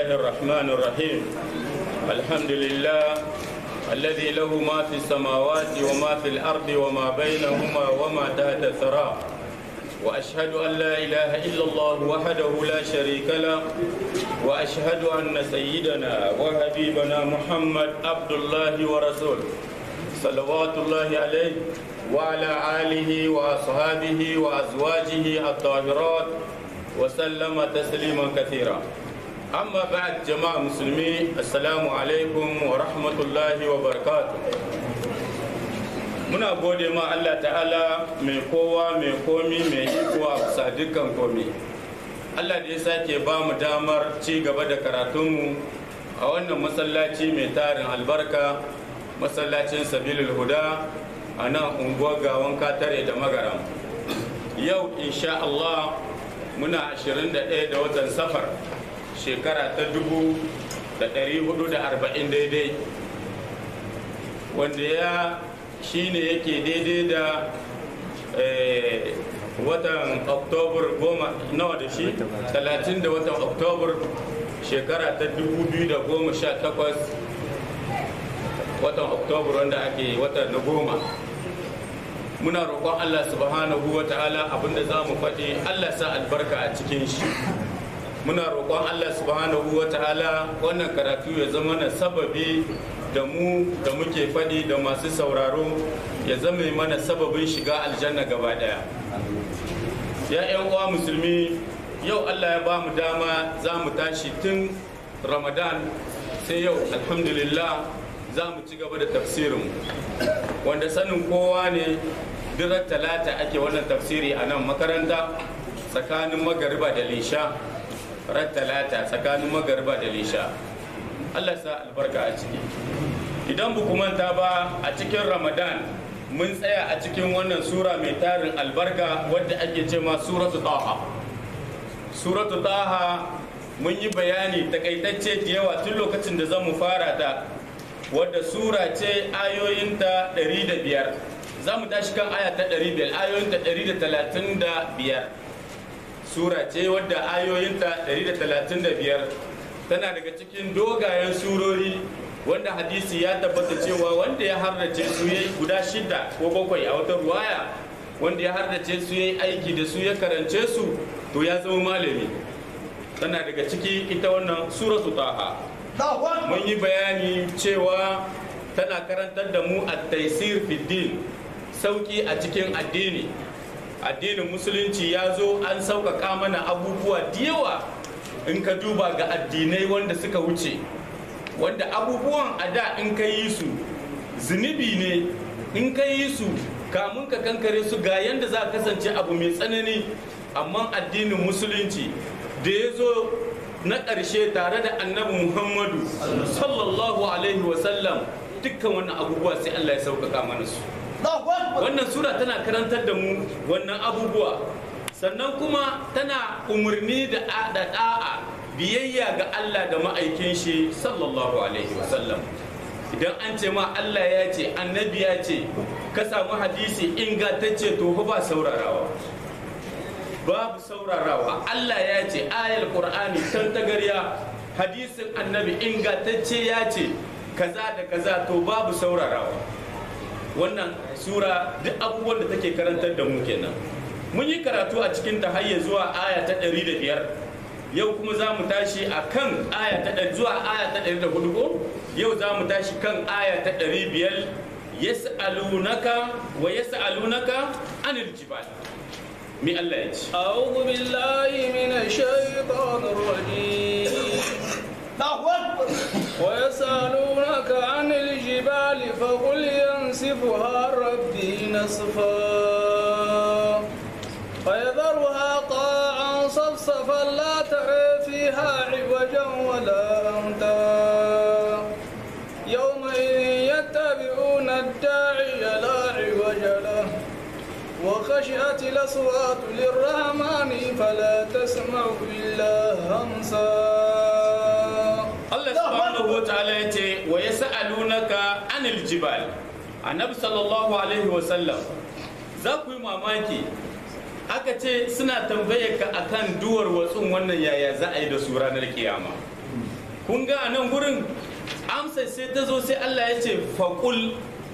الرحمن الرحيم الحمد لله الذي له ما في السماوات وما في الأرض وما بينهما وما تحت الثرى وأشهد أن لا إله إلا الله وحده لا شريك له وأشهد أن سيدنا وحبيبنا محمد عبد الله ورسوله صلوات الله عليه وعلى آله وأصحابه وأزواجه الطاهرات وسلم تسليما كثيرا أما بعد جماعة مسلمين السلام عليكم ورحمة الله وبركاته muna gode ma Allah ta'ala mai kowa mai komi mai iko a bisa dukkan komi Allah da ya sake ba mu damar ci gaba da karatunmu a wannan masallaci mai tarin albarka masallacin sabilul huda a nan unguwar gawan katare da magaram yau insha Allah muna 21 da watan safar shekara ta 1440 daidai wanda ya shine yake daidai da watan oktobar goma nawa da shi 30 da watan oktobar shekara ta 2018 watan oktobar wanda ake watan na goma muna roƙon allah subhanahu wa ta'ala abinda za mu faɗi allah sa albarka a cikin shi muna roƙon allah subhanahu wa ta'ala wannan karatu ya zama na sababi da mu da muke faɗi da masu sauraro ya zama mana sababin shiga aljanna gaba ɗaya ya 'yan uwa musulmi yau allah ya ba mu dama za mu tashi tun ramadan sai yau alhamdulillah za mu ci gaba da tafsirin wanda sanin kowa ne dirar talata ake wannan tafsiri a nan makaranta tsakanin magariba da lisha ran talata tsakanin magariba da lisha allah sa albarka a ciki idan bu manta ba a cikin ramadan mun tsaya a cikin wannan sura mai tarin albarka wadda ake ce ma suratu taha suratu taha mun yi bayani takaitacce da yawa tun lokacin da zan mu fara ta wadda sura ce ayoyinta 105 za mu tashi kan aya ta 500 ayoyinta 135 sura ce wadda ayoyinta 135 tana daga cikin dogayen surori wanda hadisi ya tabbata cewa wanda ya hardace su ya guda shida ko bakwai a wata ruwaya wanda ya hardace su ya aiki da su ya karance su to ya zama malami tana daga ciki ita wannan suratu taha mun yi bayani cewa tana karantar da mu a taisir fiddin sauki a cikin addini addinin musulunci ya zo an sauƙaƙa mana abubuwa da yawa in ka duba ga addinai wanda suka wuce wanda abubuwan a da in ka yi su zunubi ne in ka yi su kamun ka kankare su ga yanda za kasance abu mai tsanani amma addinin musulunci da ya zo na ƙarshe tare da annabi muhammadu sallallahu alaihi wasallam dukkan wannan abubuwa sai allah ya sauƙaƙa mana su wannan sura tana karantar da mu wannan abubuwa sannan kuma tana umarni da da'a biyayya ga Allah da ma'aikin shi sallallahu alaihi wasallam idan an ce ma Allah ya ce annabi ya ce ka samu hadisi ingantacce to ba saurarawa babu saurarawa Allah ya ce ayal qur'ani tantagarya hadisin annabi ingantacce ya ce kaza da kaza to babu saurarawa wannan sura duk abubuwan da take karantar da mu kenan mun yi karatu a cikin ta hayya zuwa aya ta 105 yau kuma za mu tashi a kan aya ta zuwa aya ta 104 ko yau za mu tashi kan aya ta 500 yas'alunaka wa yas'alunaka anil jibal mi Allah ya ce a'udhu billahi minash shaitanir rajim ويسألونك عن الجبال فقل ينسفها ربي نسفا فيذرها قاعا صفصفا لا ترى فيها عوجا ولا أمتا يومئذ يتبعون الداعي لا عوج له وخشعت الأصوات للرحمن فلا تسمع إلا همسا Allah subhanahu wa ta'ala ya ce wa ya sa'alunaka anil jibal annabi sallallahu alaihi wa sallam za ku yi mamaki aka ce suna tambaye ka akan duwar watsun wannan yaya za a yi da su ranar kiyama kun ga a nan gurin amsa sai ta zo sai Allah ya ce faƙul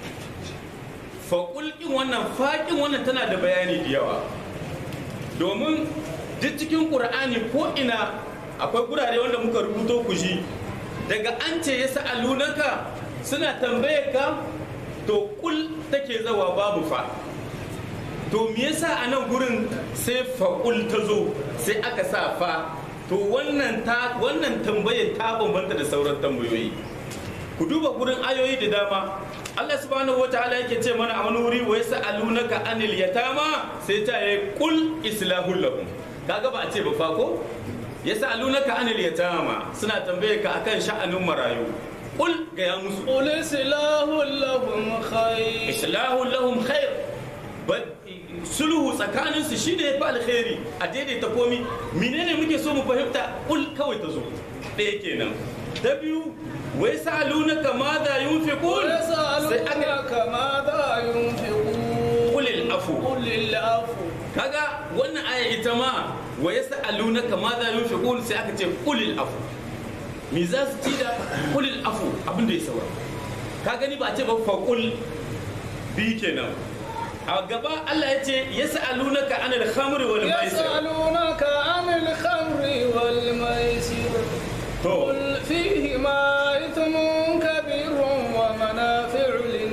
faƙul ɗin wannan faƙin wannan tana da bayani da yawa domin duk cikin ƙur'ani ko ina akwai gurare wanda muka rubuto ku ji daga an ce ya sa'alunaka suna tambaye ka to kul take zawa babu fa to me yasa a nan gurin sai faƙul ta zo sai aka sa fa to wannan ta wannan tambayar ta bambanta da sauran tambayoyi ku duba gurin ayoyi da dama Allah subhanahu wa ta'ala yake ce mana a wani wuri wa yas'alunaka anil yatama sai ta yi kul islahul lahum kaga ba a ce ba fa ko yas'alunaka anil yatama suna tambaye ka akan sha'anin marayu kul ga ya musu قل إصلاح لهم خير islahul lahum khair ba- sulhu tsakanin su shine yafi alkhairi a daidaita komi menene muke so mu fahimta kul kawai ta zo ɗaya kenan ta biyu wai sa'alunaka ma da yunfiqun sai aka ويسألونك ماذا ينفقون kulil afu قل العفو kaga wannan aya ita ma wa yas'alunaka ma za yunfiqun sai aka ce kulil afu me za su ci da kulil afu abin da ya saura ka gani ba a ce ba faqul bi kenan a gaba Allah ya ce yas'alunaka anil khamri wal maisir يسألونك عن الخمر والميسر to قل فيهما إثم كبير ومنافع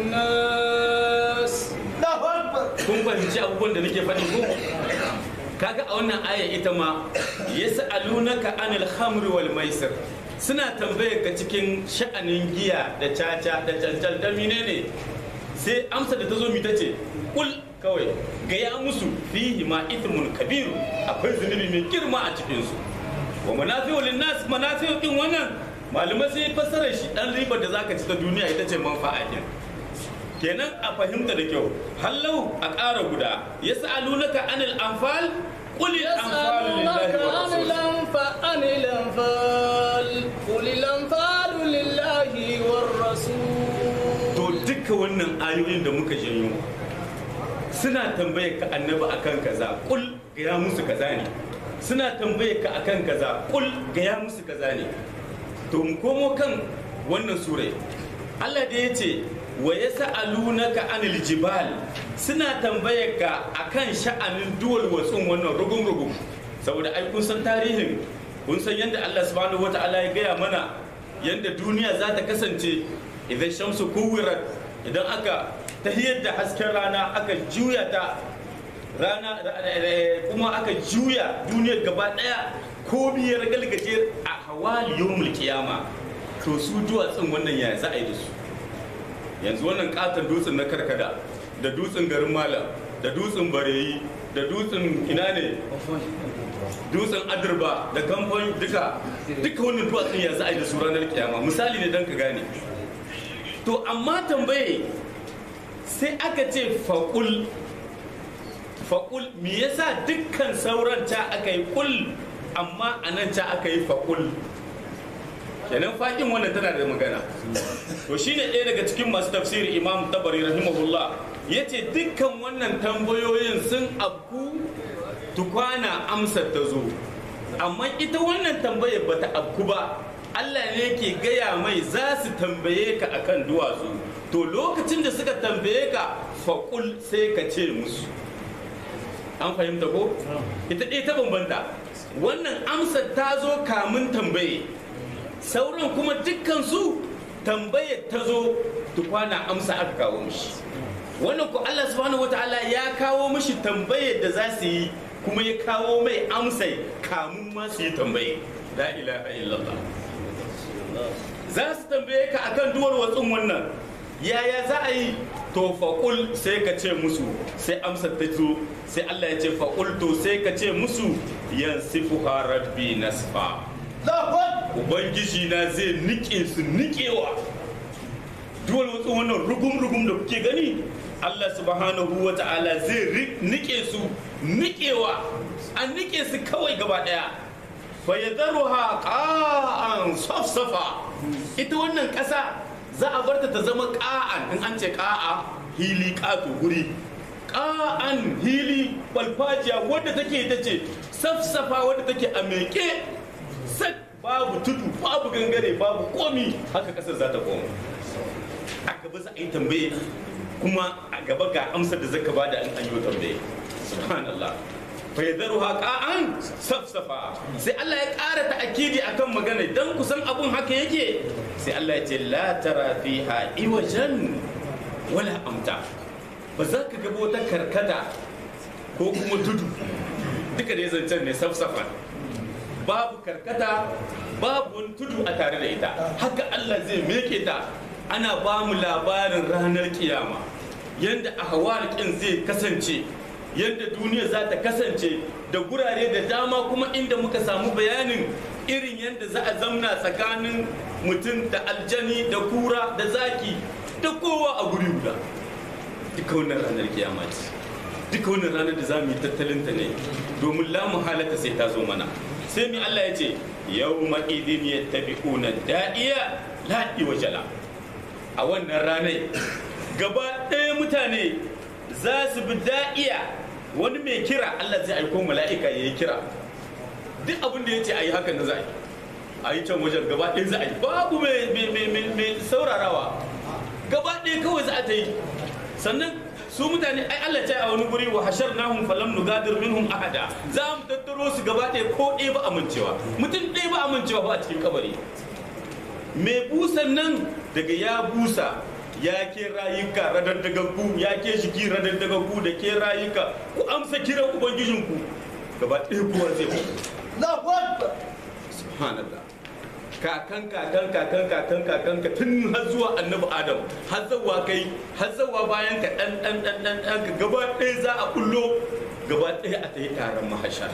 للناس kun fahimci abubuwan da nake faɗi ko kaga a wannan aya ita ma yas'alunaka anil khamri wal maisir suna tambayar ka cikin sha'anin giya da caca da cancal da menene sai amsa da ta zo mita ce kul kawai gaya musu fihi ma ithmun kabiru akwai zunubi mai girma a cikin su wa manafi'u linnas manafi'u din wannan malamai sai fassara shi dan ribar da zaka ci ta duniya ita ce manfa'a din kenan a fahimta da kyau hallau a ƙara guda ya sa'alunaka anil anfal qul al anfal يسألونك lillahi wa عن rasul الأنفال عن الأنفال قل الأنفال لله والرسول to duka wannan ayoyin da muka janyo suna tambaye ka annabi akan kaza kul gaya musu kaza ne suna tambaye ka akan kaza kul gaya musu kaza ne to mu komo kan wannan surai Allah da ya ce wa yas'alunaka anil jibal suna tambaye ka akan sha'anin duwal watsun wannan rugun rugun saboda ai kun san tarihin kun san yadda Allah subhanahu wataala ya gaya mana yadda duniya za ta kasance idan shamsu kuwirat idan aka tahiyar da hasken rana aka juya ta rana kuma aka juya duniyar gaba daya ko biyar galgaje a hawali yawmul kiyama to su duwatsun wannan ya za a yi da su yanzu wannan katon dutsen na karkada da dutsen garin malam da dutsen bareyi da dutsen ina ne dutsen adirba da kamfan duka duka wannan duwatsun ya za a yi da su ranar kiyama misali ne don ka gane to amma tambaye sai aka ce faƙul faƙul me yasa dukkan sauran ta aka yi ƙul amma a nan ta aka yi faƙul kenan faƙin wannan tana da magana to shine ɗaya daga cikin masu tafsiri imam tabari rahimahullah ya ce dukkan wannan tambayoyin sun abku tukwana amsar ta zo amma ita wannan tambayar bata abku ba Allah ne ke gaya mai za su tambaye ka akan duwatsu to lokacin da suka tambaye ka faƙul sai ka ce musu an fahimta ko ita ɗaya ta bambanta wannan amsar ta zo kamun tambaye sauran kuma dukkansu tambayar ta zo tukwana amsa aka kawo mishi wannan ku Allah subhanahu wataala ya kawo mishi tambayar da za su yi kuma ya kawo mai amsai kamun ma su yi tambaye la ilaha illallah za su tambaye ka akan duwar watsun wannan yaya za a yi to faƙul sai ka ce musu sai amsar ta zo sai Allah ya ce faƙul to sai ka ce musu yansifuha rabbi nasfa ubangiji na zai nike su nikewa duwal wasu wannan rugum-rugum da kuke gani Allah subhanahu wa ta'ala zai nike su nikewa an nike su kawai gaba daya fa yadharuha qa'an safsafa ita wannan kasa za a barta ta zama qa'an in an ce qa'a hili ƙato guri ƙa'an hili balfajiya wadda take ita ce safsafa wadda take a meke sak babu tudu babu gangare babu komi haka kasar za ta koma a gaba za a yi tambaye kuma a gaba ga amsar da zaka bada an an yi tambaye subhanallah fa yadharuha qa'an safsafa sai Allah ya ƙara ta'akidi akan magana dan kusan abun haka yake sai Allah ya ce la tara fiha iwajan wala amta ba za ka gaba wata karkata ko kuma tudu duka da zancen ne safsafa babu karkata babu wani tudu a tare da ita haka Allah zai meke ta ana ba mu labarin ranar kiyama yadda ahwalikin zai kasance yadda duniya za ta kasance da gurare da dama kuma inda muka samu bayanin irin yadda za a zamna tsakanin mutum da aljani da kura da zaki da kowa a guri guda duka wannan ranar kiyama ce duka wannan ranar da za mu yi tattalinta ne domin lamu halata sai ta zo mana sai mi Allah ya ce yau ma'idin ya tabi da'iya la'i wa jala a wannan ranar gaba ɗaya mutane za su bi da'iya wani mai kira Allah zai aiko mala'ika ya yi kira duk abin da ya ce a yi hakan da za a yi a yi can wajen gaba ɗaya za a yi babu mai saurarawa gaba ɗaya kawai za a ta yi sannan su mutane ai Allah ce a wani guri wa hashar nahum falam nugadir minhum ahada za mu tattaro su gaba ɗaya ko ɗaya ba amincewa mutum ɗaya ba amincewa ba a cikin kabari mai busan nan daga ya busa ya ke rayuka radaddagaggu ya ke shiki radaddagaggu da ke rayuka ku amsa kiran ubangijinku gaba ɗaya kowa zai mutu subhanallah kakan kakan kakan kakan kakan ka tun har zuwa annabi adam har zawa kai har zawa bayan ka dan dan dan dan dan ka gaba ɗaya za a kullo gaba ɗaya a tayi taron mahashar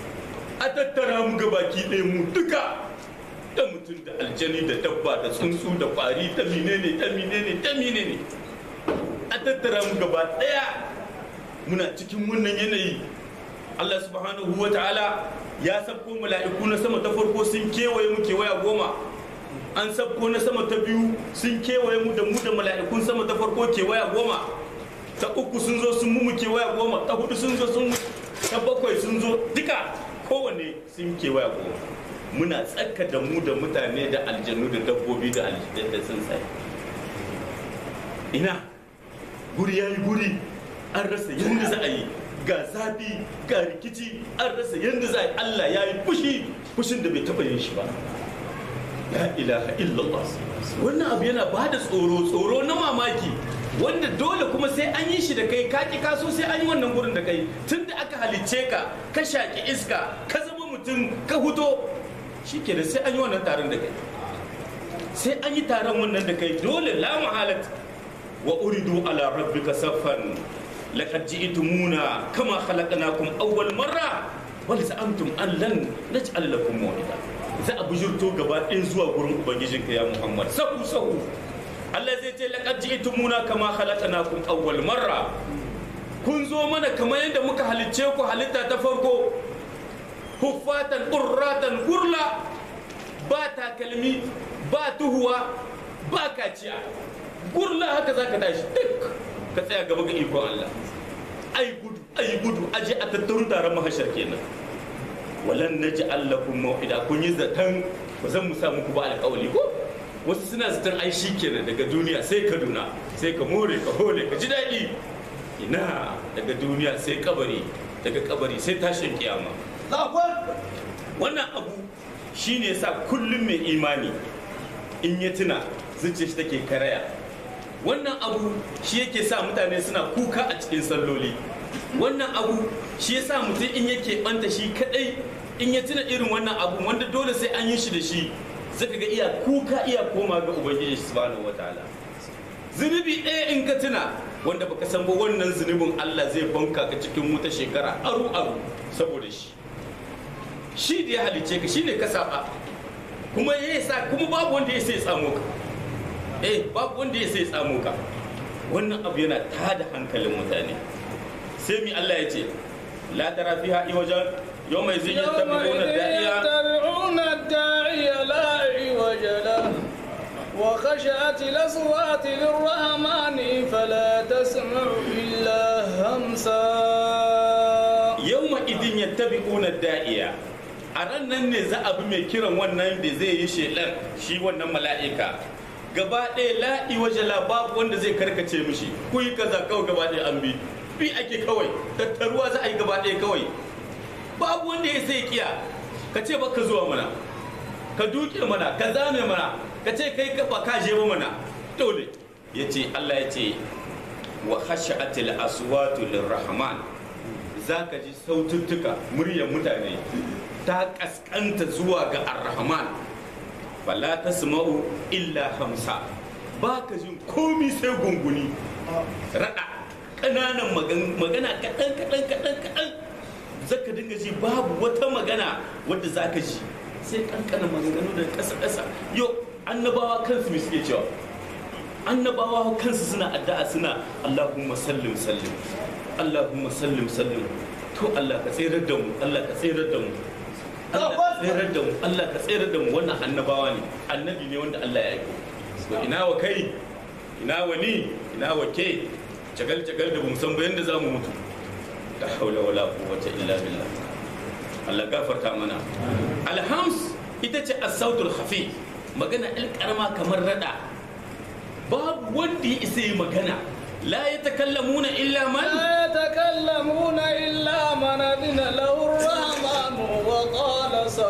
a tattara mu gabaki ɗaya mu duka da mutum da aljani da dabba da tsuntsu da kwari ta menene ta menene ta menene a tattara mu gaba ɗaya muna cikin wannan yanayi Allah subhanahu wa ta'ala ya sabko mala'iku na sama ta farko sun kewaye mu kewaya goma an sabko na sama ta biyu sun kewaye mu da mu da mala'ikun sama ta farko kewaya goma ta uku sun zo sun mu kewaya goma ta hudu sun zo sun ta bakwai sun zo duka kowanne sun kewaya goma muna tsaka da mu da mutane da aljanu da dabbobi da da tsuntsaye ina guri yayi guri an rasa yadda za a yi ga zafi ga rikici an rasa yadda za a yi Allah ya yi fushi fushin da bai taɓa yin shi ba la ilaha illallah wannan abu yana ba da tsoro tsoro na mamaki wanda dole kuma sai an yi shi da kai ka ki kaso sai an yi wannan gurin da kai tun da aka halicce ka ka shaƙi iska ka zama mutum ka huto shi ke da sai an yi wannan taron da kai sai an yi taron wannan da kai dole la muhalat wa uridu ala rabbika saffan لقد جئتمونا كما خلقناكم أول مرة بل زعمتم أن لن نجعل لكم موعدا za a bujurto gaba ɗaya zuwa gurin ubangijinka ya muhammad sahu sahu Allah zai ce laqad ji'tumuna kama khalaqnakum awwal marra kun zo mana kamar yadda muka halicce ku halitta ta farko huffatan urratan gurla ba takalmi ba tuhuwa ba kaciya gurla haka zaka tashi duk ka tsaya gaba ga ikon Allah ai gudu ai gudu aje a tattaru taron mahashar kenan walan naj'al lakum maw'ida kun yi zaton ba zan mu sa muku ba alƙawali ko wasu suna zaton ai kenan daga duniya sai Kaduna sai ka more ka hole ka ji daɗi ina daga duniya sai kabari daga kabari sai tashin kiyama wannan abu shine yasa kullum mai imani in ya tuna zuciyar shi take karaya wannan abu shi yake sa mutane suna kuka a cikin salloli wannan abu shi yasa mutum in yake banta shi kadai in ya tuna irin wannan abu wanda dole sai an yi shi da shi zaka ga iya kuka iya koma ga ubangiji subhanahu wataala zunubi ɗaya in ka tuna wanda baka san ba wannan zunubin Allah zai banka ka cikin wuta shekara aru aru saboda shi shi da ya halice ka shine ka saba kuma ya sa kuma babu wanda ya sai tsamo ka eh babu wanda ya sai tsamo ka wannan abu yana tada hankalin mutane sai mi Allah ya ce la tara fiha iwajan yawma yazid yattabi'una da'iya يتبعون الداعي لا عوج له وخشعت الأصوات للرحمن فلا تسمع إلا همسا yawma idin yattabi'una da'iya a ran nan ne za a bi mai kiran wannan da zai yi shelar shi wannan mala'ika gaba ɗaya la'i waje babu wanda zai karkace mishi ku yi kaza kawai gaba ɗaya an bi bi ake kawai tattaruwa za a yi gaba ɗaya kawai babu wanda ya sai kiya ka ce baka zuwa mana ka duke mana ka zame mana ka ce kai ka ba ka je ba mana dole ya ce Allah ya ce wa khashatil aswatu lirrahman zaka ji saututtuka muryar mutane ta kaskanta zuwa ga arrahman fala tasma'u illa hamsa ba ka jin komi sai gunguni rada ƙananan magana kaɗan kaɗan kaɗan kaɗan zaka dinga ji babu wata magana wadda zaka ji sai ƙanƙanan maganganu da ƙasa ƙasa yau annabawa kansu me suke cewa annabawa kansu suna addu'a suna Allahumma sallim sallim Allahumma sallim sallim to Allah ka tsirar da mu Allah ka tsirar da mu Allah ka tsirar da mu Allah ka tsirar da mu wannan annabawa ne annabi ne wanda Allah ya aiko to ina wa kai ina wa ni ina wa ke jagal jagal da bamu san ba yanda zamu mutu la haula wala quwwata illa billah Allah gafarta mana alhams ita ce as-sautul khafi magana alƙarama kamar rada babu wanda ya isa yi magana la ya takallamuna illa man لا يتكلمون إلا من أذن له الرحمن وقال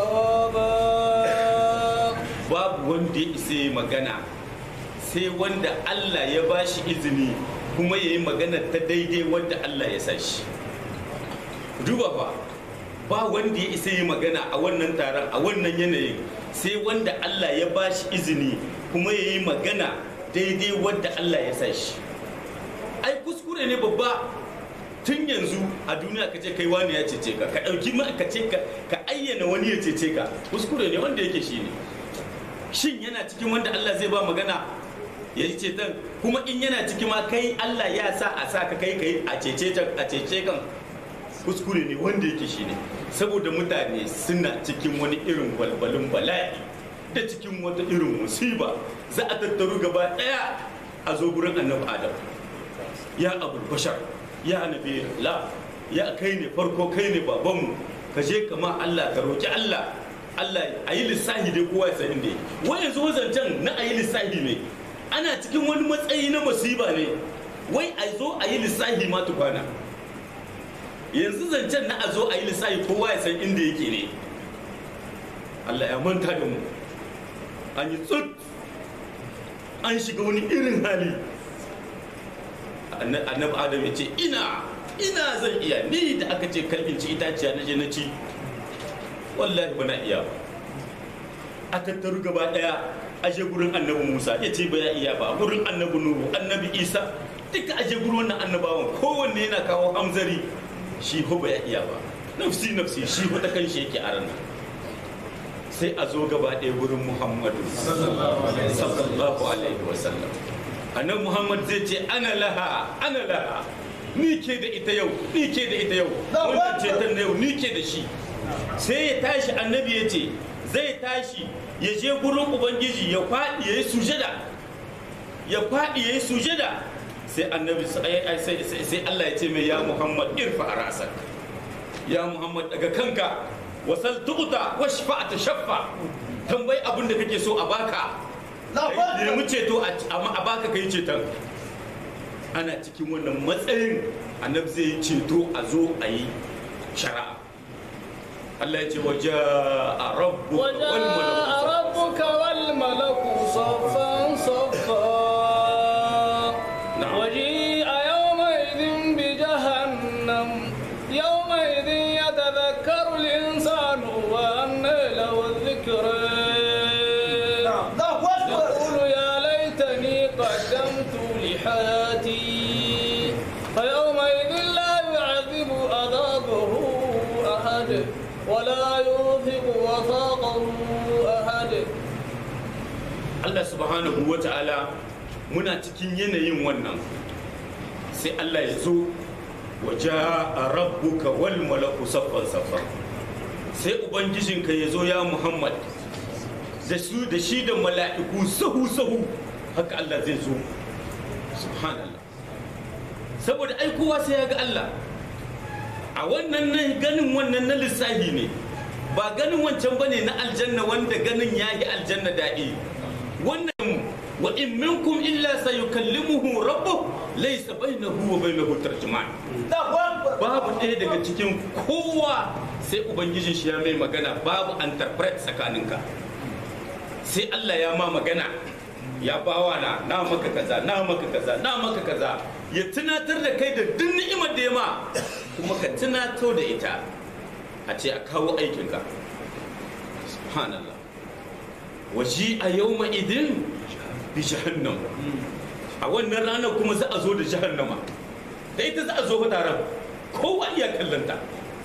صوابا babu wanda ya isa yi magana sai wanda Allah ya ba shi izini kuma ya yi magana ta daidai wanda Allah ya sa shi duba fa ba wanda ya isa yi magana a wannan taron a wannan yanayin sai wanda Allah ya ba shi izini kuma ya yi magana daidai wanda Allah ya sa shi ai kuskure ne babba tun yanzu a duniya ka ce kai wani ya cece ka ka ɗauki ma ka ce ka ka ayyana wani ya cece ka kuskure ne wanda yake shi ne shin yana cikin wanda Allah zai ba magana ya yi ceton kuma in yana ciki ma kai Allah ya sa a sa ka kai kai a cece ta- a cece kan kuskure ne wanda yake shi ne saboda mutane suna cikin wani irin walbalin bala'i da cikin wata irin musiba za a tattaru gaba daya a zo gurin annabi adam ya abul bashar ya nabi la ya kai ne farko kai ne babanmu ka je kama Allah ka roki Allah Allah a yi lissahi dai kowa ya san inda yake wai yanzu wazancan na a yi lissahi ne ana cikin wani matsayi na musiba ne wai a zo a yi lissahi ma tukwana yanzu zancen na a zo a yi lissafi kowa ya san inda yake ne Allah ya manta da mu an yi tsut an shiga wani irin hali Anna- annabi adam ya ce ina ina zan iya ni da aka ce kalbin ci itaciya na je na ci wallahi ba na iya ba a tattaru gaba daya aje gurin annabi musa ya ce ba ya iya ba gurin annabi nuhu annabi isa duka aje gurin wannan annabawan kowanne yana kawo hamzari shi ho ba ya iya ba nafsi nafsi shi ho ta kanshi yake a ranar sai a zo gaba ɗaya gurin muhammadu sallallahu alaihi wasallam annabi muhammad zai ce ana laha ana laha ni ke da ita yau ni ke da ita yau wannan ceton na yau ni ke da shi sai ya tashi annabi ya ce zai tashi ya je gurin ubangiji ya faɗi ya yi sujada ya faɗi ya yi sujada sai annabi sai sai- sai- sai Allah ya ce mai ya Muhammad irfa rasak ya Muhammad daga kanka wasal tuqta washfa tashaffa tambayi abin da kake so a baka Kai nemi ceto a a baka kai ceton ana cikin wannan matsayin annabi zai yi ceto a zo a yi shari'a Allah ya ce waje a rabbu wal وجاء malaku ربك والملك صفا صفا نعم. وجيء يومئذ بجهنم يومئذ يتذكر الإنسان وأنى له الذكرى يقول يا ليتني قدمت لحياتي فيومئذ لا يعذب عذابه أحد ولا يوثق وثاقه أحد Allah subhanahu wa ta'ala muna cikin yanayin wannan sai Allah ya zo waje a rabbuka wal malaku saffan saffan sai ubangijinka ya zo ya Muhammad da su da shi da mala'iku sahu sahu haka Allah zai zo subhanallah saboda ai kowa sai ya ga Allah a wannan nan ganin wannan na lissahi ne ba ganin wancan bane na aljanna wanda ganin yayi aljanna daɗi wannan wa in minkum illa sayukallimuhu rabbuh laysa bainahu wa bainahu tarjuman babu ɗaya daga cikin kowa sai ubangijin shi ya mai magana babu interpret tsakaninka sai Allah ya ma magana ya bawa na na maka kaza na maka kaza na maka kaza ya tunatar da kai da duk ni'imar da ya ma kuma ka tunato da ita a ce a kawo aikinka subhanallah waji a yau idin bi jahannam a wannan ranar kuma za a zo da jahannama da ita za a zo fa taron kowa iya kallanta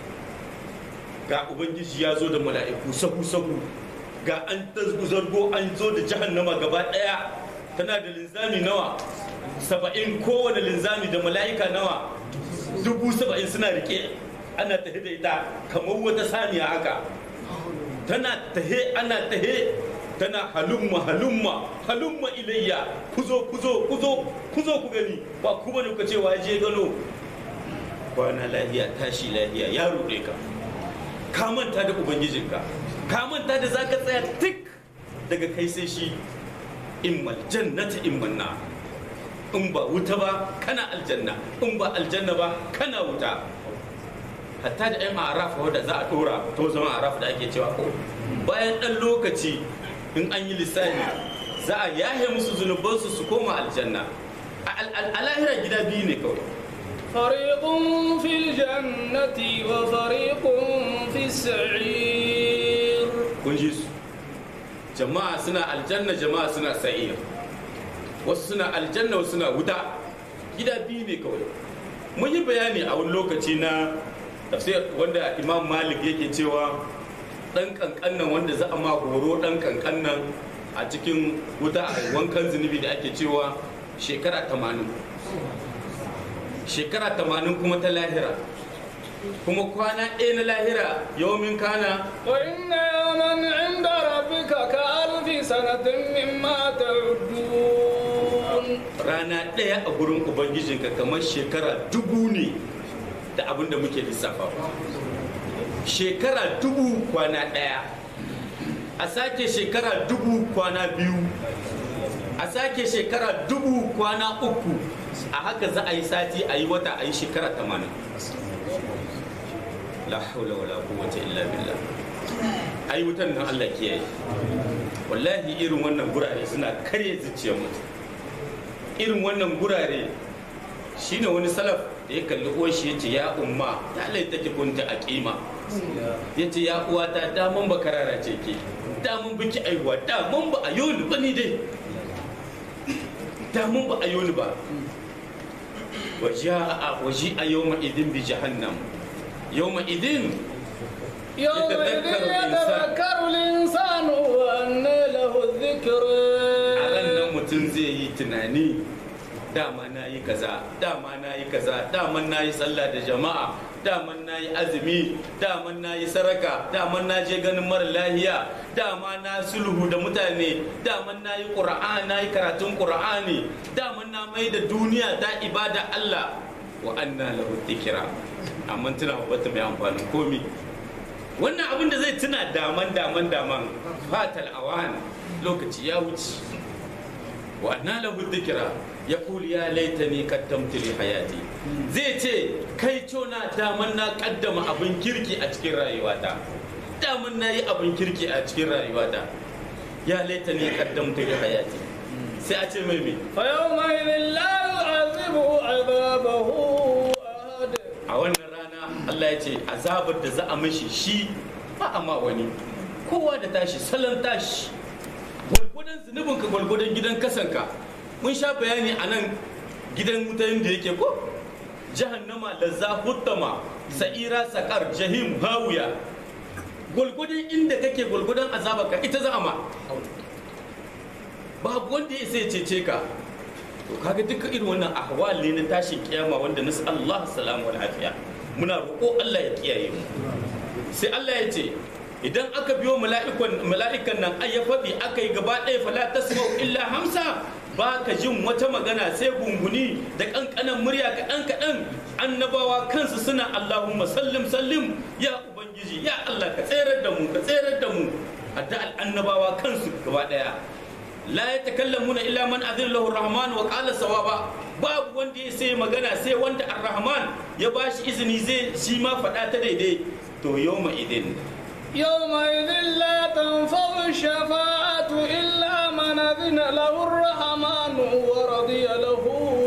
ga ubangiji ya zo da mala'iku sahu sahu ga an zargo an zo da jahannama gaba daya tana da linzami nawa saba'in kowane linzami da mala'ika nawa dubu saba'in suna rike ana tahe da ita kamar wata saniya haka tana tahe ana tahe tana halumma halumma halumma ilayya kuzo kuzo kuzo kuzo ku gani ba ku bane ku cewa je gano kwana lahiya tashi lahiya ya ruɗe ka ka manta da ubangijinka ka manta da zaka tsaya tik daga kai sai shi immal jannata imman na in ba wuta ba kana aljanna in ba aljanna ba kana wuta hatta da yan arafa wadda za a dora to zama arafa da ake cewa ko bayan dan lokaci in an yi lissafi za a yahe musu zunubansu su koma aljanna a lahira gida biyu ne kawai فريق في الجنة وفريق في السعير kun ji su jama'a suna aljanna jama'a suna sa'ir wasu suna aljanna wasu suna wuta gida biyu ne kawai mun yi bayani a wani lokaci na tafsir wanda imam malik yake cewa dan kankannan wanda za a ma horo dan kankannan a cikin wuta a wankan zunubi da ake cewa shekara tamanin shekara tamanin kuma ta lahira kuma kwana ɗaya na lahira yawmin kana وإن يوما عند ربك كألف سنة مما تعدون rana ɗaya a gurin ubangijinka kamar shekara dubu ne da abin da muke lissafa shekara dubu kwana ɗaya a sake shekara dubu kwana biyu a sake shekara dubu kwana uku a haka za a yi sati a yi wata a yi shekara tamanin la haula wala quwwata illa billah ai wutan nan Allah kiyaye wallahi irin wannan gurare suna karya zuciyar mutum irin wannan gurare shine wani salaf da ya kalli uwar shi yace ya umma ta lai take kunta a kima yace ya uwa ta daman ba karara ce ke daman biki aiwa daman ba a yoni ba ni dai daman ba a yoni ba waji'a waji'a yawma idin bi jahannam yawma idin يومئذ يتذكر الإنسان. يتذكر الإنسان وأنى له الذكر a ran nan mutum zai yi tunani dama na yi kaza dama na yi kaza daman na yi sallah da jama'a daman na yi azumi daman na yi saraka daman na je ganin mara lahiya dama na sulhu da mutane daman na yi ƙura'an na yi karatun ƙura'ani daman na mai da duniya ta ibada Allah wa anna lahu dhikra amma tuna wata mai amfanin komi wannan abin da zai tuna daman daman daman fatal awan lokaci ya wuce wa anna lahu dhikra yaqul ya laitani qaddamtu li hayati zai ce kai cona daman na kaddama abin kirki a cikin rayuwata daman na yi abin kirki a cikin rayuwata ya laitani qaddamtu li hayati sai a ce mai me فيومئذ لا يعذب عذابه أحد a wannan rana Allah ya ce azabar da za a mashi shi ba a ma wani kowa da tashi salon tashi gwalgwadon zunubinka gwalgwadon gidan kasanka mun sha bayani a nan gidan mutanen da yake ko jahannama lazza huttama sa'ira sakar jahim hawiya gwalgwadon inda kake gwalgwadon azabarka ita za a ma babu wanda ya sai cece ka to kaga duka irin wannan ahwal ne na tashin kiyama wanda nasu Allah salamu wa lafiya muna roƙo Allah ya kiyaye mu sai Allah ya ce idan aka biyo mala'ikan mala'ikan nan ai ya faɗi aka yi gaba ɗaya fala tasma'u illa hamsa ba ka jin wata magana sai gunguni da ƙanƙanan murya kaɗan kaɗan annabawa kansu suna Allahumma sallim sallim ya ubangiji ubangiji ya Allah ka tserar da mu ka tserar da mu addu'ar annabawa kansu gaba daya la yatakallamuna illa man adina lahu rahman wa qala sawaba babu wanda ya sai magana sai wanda ar-rahman ya bashi izini zai shi ma faɗa ta daidai to yawma idin يومئذ لا تنفع الشفاعة إلا من أذن له الرحمن ورضي له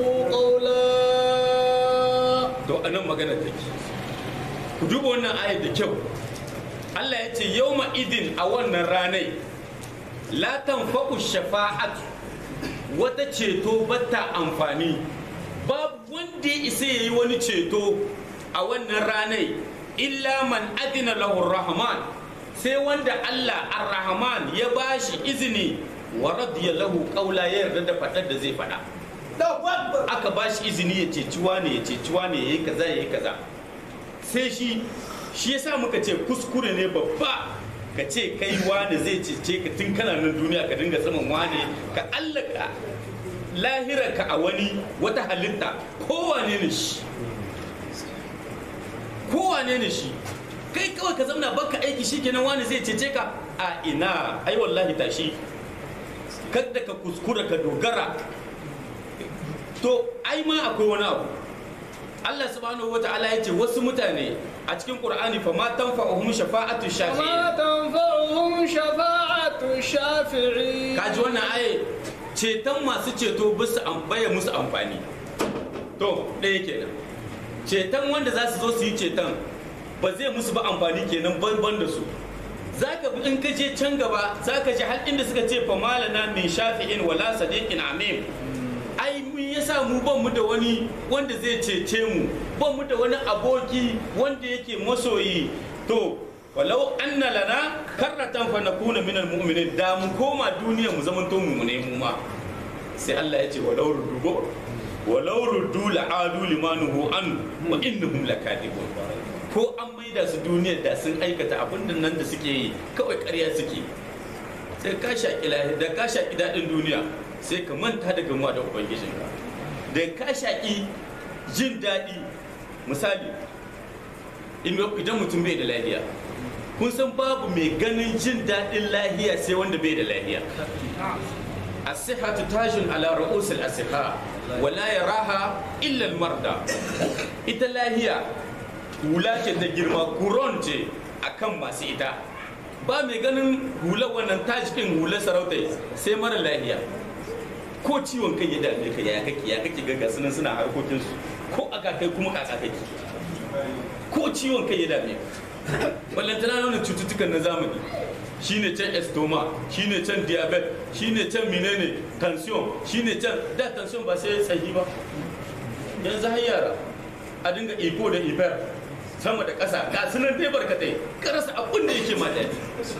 قولا to anan magana take ku duba wannan ayat da kyau Allah ya ce yawma idin a wannan ranai la tanfa'u shafa'atu wata ceto bata amfani babu wanda ya isa yayi wani ceto a wannan ranai illa man adina lahu rahman sai wanda Allah ar-rahman ya bashi izini wa radiya lahu qawla ya yarda da fadar da zai fada aka bashi izini ya ceci wane ya ceci wane yayi kaza yayi kaza sai shi shi yasa muka ce kuskure ne babba ka ce kai wane zai cece ka tun kana nan duniya ka dinga saman wane ka allaka lahirarka a wani wata halitta kowane ne shi kowane ne shi kai kawai ka zamna baka aiki shi kenan wani zai cece ka a ina ai wallahi tashi kada ka kuskura ka dogara to ai ma akwai wani abu Allah subhanahu wa ta'ala ya ce wasu mutane a cikin Qur'ani fa ma tanfa'uhum shafa'atu shafi'in وما تنفعهم شفاعة الشافعين kaji wannan aye ceton masu ceto bisa baya musu amfani to ɗaya kenan ceton wanda za su zo su yi ceton ba zai musu ba amfani kenan banban da su zaka bi in ka je can gaba zaka ji har inda suka ce fa malana min shafi'in wala sadiqin amim ai mun yasa mu ban mu da wani wanda zai cece mu ban mu da wani aboki wanda yake masoyi to walau anna lana karratan fa nakuna minal mu'minin da mu koma duniya mu zaman to mu ne mu ma sai Allah ya ce walau ruddu go walau ruddu la'adu limanuhu an wa innahum lakadibun ko an maida su duniyar da sun aikata abin da nan da suke yi kawai ƙarya suke sai ka shaƙi lahi da ka shaƙi daɗin duniya sai ka manta da gamuwa da ubangijinka da ka shaƙi jin daɗi misali idan mutum bai da lahiya kun san babu mai ganin jin daɗin lahiya sai wanda bai da lahiya asihatu tajin ala ru'usul asiha wala yaraha illa marda ita lahiya hula ce ta girma kuron ce akan masu ita ba mai ganin hula wannan tajikin hula sarauta sai mara lahiya ko ciwon kai ya dame ka ya kake ya kake ga gasu nan suna harkokin su ko aka kai kuma kaka kake ko ciwon kai ya dame ka ballantana nuna cututtukan na zamani shine can estoma shine can diabetes shine can menene tension shine can da tension ba sai tsayi ba yanzu har yara a dinga iko da iber sama da ƙasa ga sunan dai barkatai karasa abin da yake ma daɗi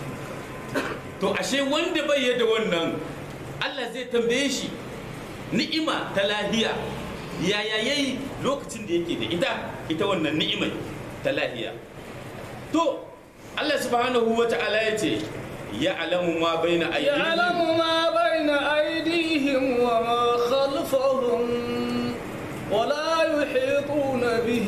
to ashe wanda bai yadda wannan Allah zai tambaye shi ni'ima ta lahiya yaya yayi lokacin da yake da ita ita wannan ni'imai ta lahiya to Allah subhanahu wa ta'ala ya ce ya alamu ma baina aydihim يعلم ما بين أيديهم وما خلفهم ولا يحيطون به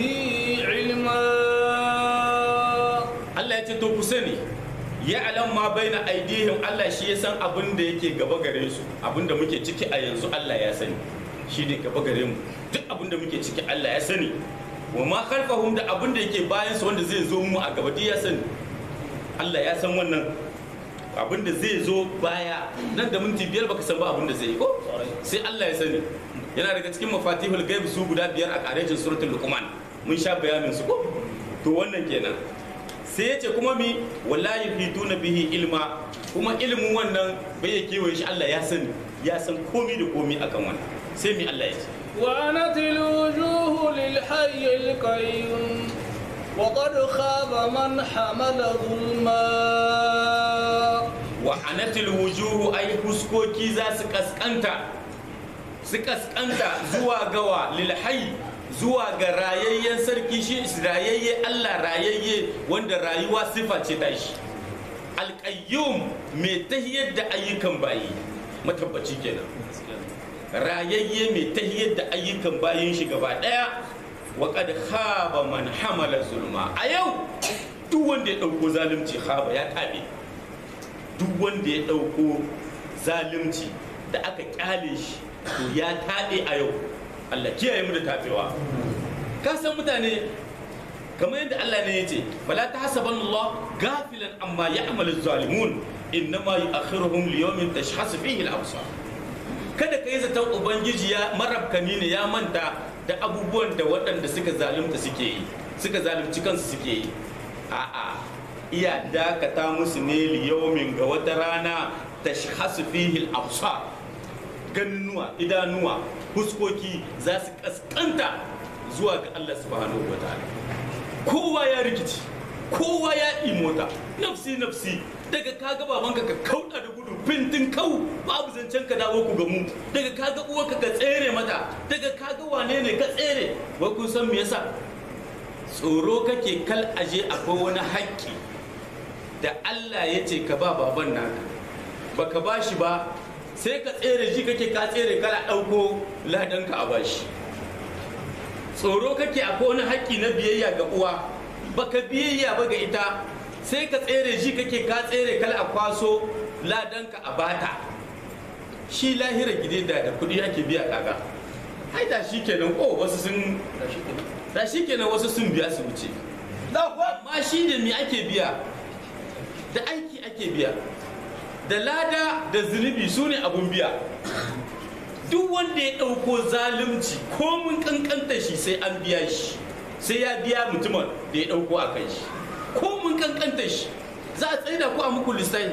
علما Allah ya ce to ku sani ya alam ma baina aidihim Allah shi ya san abin da yake gaba gare su abin da muke ciki a yanzu Allah ya sani shi ne gaba gare mu duk abin da muke ciki Allah ya sani wa ma khalfahum da abin da yake bayan su wanda zai zo mu a gaba duk ya sani Allah ya san wannan abin da zai zo baya nan da minti biyar baka san ba abin da zai yi ko sai Allah ya sani yana daga cikin mafatihul gaib su guda biyar a karejin suratul luqman mun sha bayanin su ko to wannan kenan sai ya ce kuma mi wallahi fituna bihi ilma kuma ilimin wannan bai ya kewaye shi Allah ya sani ya san komi da komi akan wannan sai mi Allah ya ce وعنت الوجوه للحي القيوم وقد خاب من حمل ظلما wa anatil wujuhu ai huskoki za su kaskanta su kaskanta zuwa gawa lil hayy zuwa ga rayayyen sarki shi rayayye Allah rayayye wanda rayuwa sifa ce ta shi alƙayyum mai tahiyar da ayyukan bayi matabbaci kenan rayayye mai tahiyar da ayyukan bayin shi gaba ɗaya wa qad khaba man hamala zulma a yau duk wanda ya ɗauko zalunci haba ya taɓe duk wanda ya ɗauko zalunci da aka kyale shi to ya taɓe a yau Allah kiyaye mu da taɓewa ka san mutane kamar yadda Allah ne ya ce bala ta hasaban Allah gafilan amma ya'malu zalimun innama yu'akhiruhum liyawmin tashhasu fihi al-absar kada ka yi zaton ubangiji ya marabkani ne ya manta da abubuwan da waɗanda suka zalunta suke yi suka zalunci kansu suke yi a'a iya dakata musu ne liyaumin ga wata rana ta shahasu fihil absar gannuwa idanuwa huskoki za su kaskanta zuwa ga Allah subhanahu wa ta'ala kowa ya rikici kowa ya imota nafsi nafsi daga kaga babanka ka kauda da gudu fintin kau babu zancen ka dawo ku gamu daga kaga uwarka ka tsere mata daga kaga wane ne ka tsere wai kun san me yasa tsoro kake kal aje akwai wani haƙƙi da Allah ya ce ka ba baban naka baka ba shi ba sai ka tsere ji kake ka tsere kana ɗauko ladanka a bashi tsoro kake akwai wani haƙƙi na biyayya ga uwa baka biyayya ba ga ita sai ka tsere ji kake ka tsere kal a kwaso ladanka a bata shi lahira gide da da kuɗi ake biya kaga ai da shi kenan ko wasu sun da shi kenan wasu sun biya su wuce amma shi da me ake biya da aiki ake biya da lada da zunubi su ne abun biya duk wanda ya ɗauko zalunci ko mun kankanta shi sai an biya shi sai ya biya mutumin da ya ɗauko a kan shi ko mun kankanta shi za a tsaida ku a muku lissafi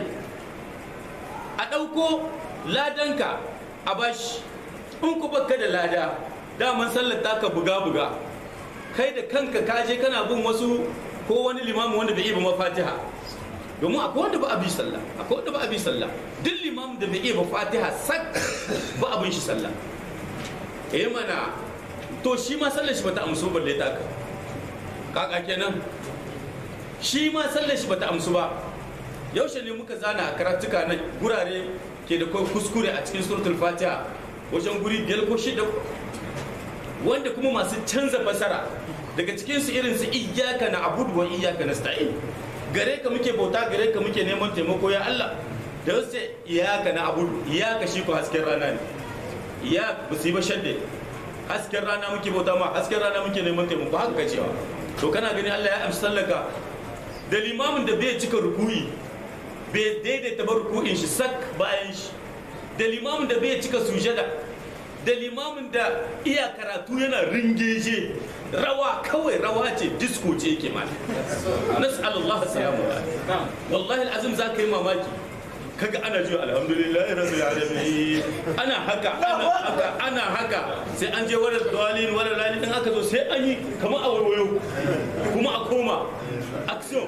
a ɗauko ladanka a bashi in ku baka da lada daman sallar taka buga-buga kai da kanka kaje kana bin wasu ko wani limamin wanda bai iya ba fatiha domin akwai wanda ba a bi sallah akwai wanda ba a bi sallah duk limamin da bai iya ba fatiha sak ba abin shi sallah eh mana to shi ma sallar shi bata amsu balle ta ka kaka kenan shi ma sallar shi bata amsu ba yaushe ne muka zana a karatuka na gurare ke da kuskure a cikin suratul fatiha wajen guri biyar ko shida wanda kuma masu canza fasara daga cikinsu irin su iyaka na abudu wa iyaka na sta'in gare ka muke bauta gare ka muke neman taimako ya Allah da wasu iyaka na abudu iyaka shi ko hasken rana ne iya ba su yi ba shadde hasken rana muke bauta ma hasken rana muke neman taimako haka ka cewa to kana gani Allah ya amsa sallaka da limamin da bai cika rukuyi bai daidaita ba rukuyin shi sak bayan shi da limamin da bai cika sujada da limamin da iya karatu yana ringeje rawa kawai rawa ce disco ce yake ma nas'alullah salamu wallahi alazim za ka yi mamaki kaga ana jiwa alhamdulillah rabbil alamin ana haka ana haka ana haka sai an je wadda dalilin wadda dalilin aka zo sai an yi kamar a warwayo kuma a koma action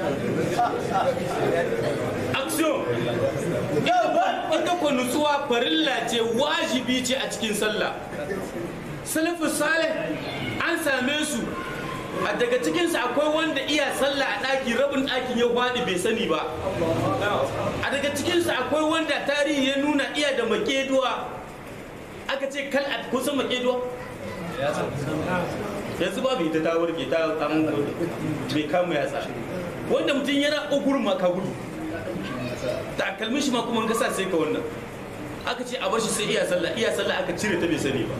action ita ko nutsuwa farilla ce wajibi ce a cikin sallah salafus salih an same su a daga cikinsu akwai wanda iya sallah a ɗaki rabin ɗakin ya faɗi bai sani ba a daga cikinsu akwai wanda tarihi ya nuna iya da makeduwa aka ce kal a kusan makeduwa yanzu babu ita ta warke ta an bai kama yatsa wanda mutum yana ugurin ma ka gudu takalmin shi ma kuma ka sa sai ka wannan aka ce a bar shi sai iya sallah iya sallah aka cire ta bai sani ba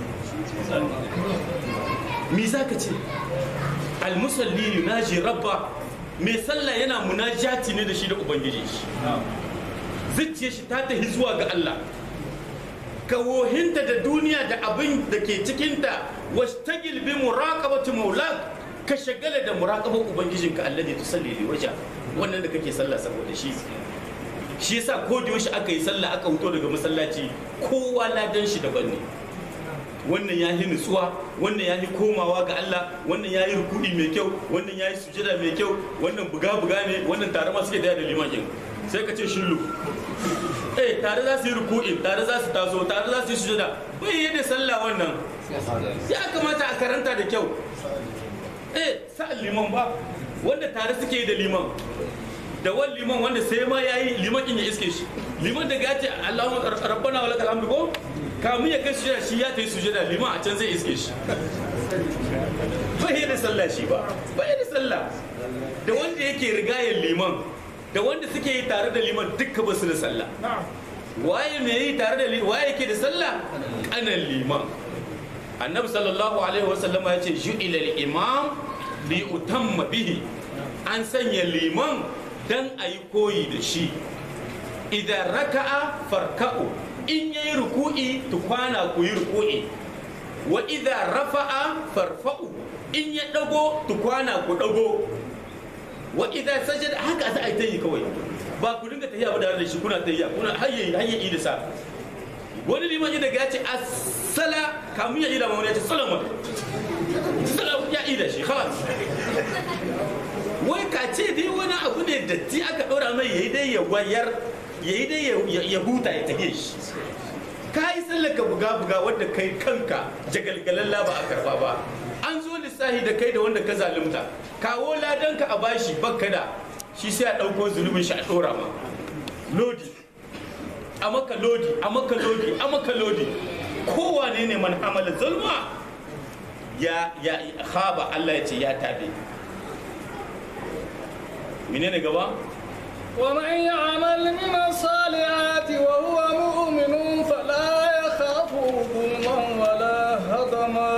me za ka ce almusalli yunaji rabba mai sallah yana munajati ne da shi da ubangiji shi zuciyar shi ta tahi zuwa ga Allah ka wohinta da duniya da abin da ke cikinta wastagil bi muraqabati maulak ka shagala da muraqabar ubangijinka alladhi tusalli li waja wannan da kake sallah saboda shi shi yasa ko da yaushe aka yi sallah aka fito daga masallaci kowa ladan shi daban ne wannan ya yi nutsuwa wannan ya yi komawa ga Allah wannan ya yi rukudi mai kyau wannan ya yi sujada mai kyau wannan buga-buga ne wannan tare ma suke daya da limanin sai ka ce shillu eh tare za su yi rukudi tare za su taso tare za su yi sujada bai yi da sallah wannan ya kamata a karanta da kyau eh sa liman ba wanda tare suke yi da liman da wani liman wanda sai ma ya yi liman in ya iske shi liman daga ya ce Allahumma rabbana wa lakal hamdu ko kamun ya kai sujada shi ya ta yi sujada liman a can zai iske shi bai da sallah shi ba bai da sallah da wanda yake rigayar liman da wanda suke yi tare da liman dukka ba su da sallah waye mai yi tare da liman waye yake da sallah kanan liman annabi sallallahu alaihi wasallama ya ce ju'ila al-imam li utamma bihi an sanya liman dan a yi koyi da shi idan raka'a farka'u in yayi ruku'i tukwana ku yi ruku'i wa idan rafa'a farfa'u in ya dago tukwana ku dago wa idan sajada haka za a yi ta yi kawai ba ku dinga tahiya ba da shi kuna tahiya kuna hayye hayye da sa wani liman ya daga ya ce assala kamun ya ida ma wani ya ce salama salama ya ida shi khalas wai ka ce dai wani abu ne datti aka ɗora mai yayi dai ya wayar yayi dai ya huta ya tafiye shi ka yi tsallaka buga-buga wadda kai kanka jagalgalalla ba a karba ba an zo lissahi da kai da wanda ka zalunta kawo ladanka a bashi bakka da shi sai a ɗauko zunubin shi a ɗora ma lodi a maka lodi a maka lodi a maka lodi kowane ne man hamala zulma ya ya khaba Allah ya ce ya tabe menene gaba ومن يعمل من الصالحات وهو مؤمن فلا يخاف ظلما ولا هضما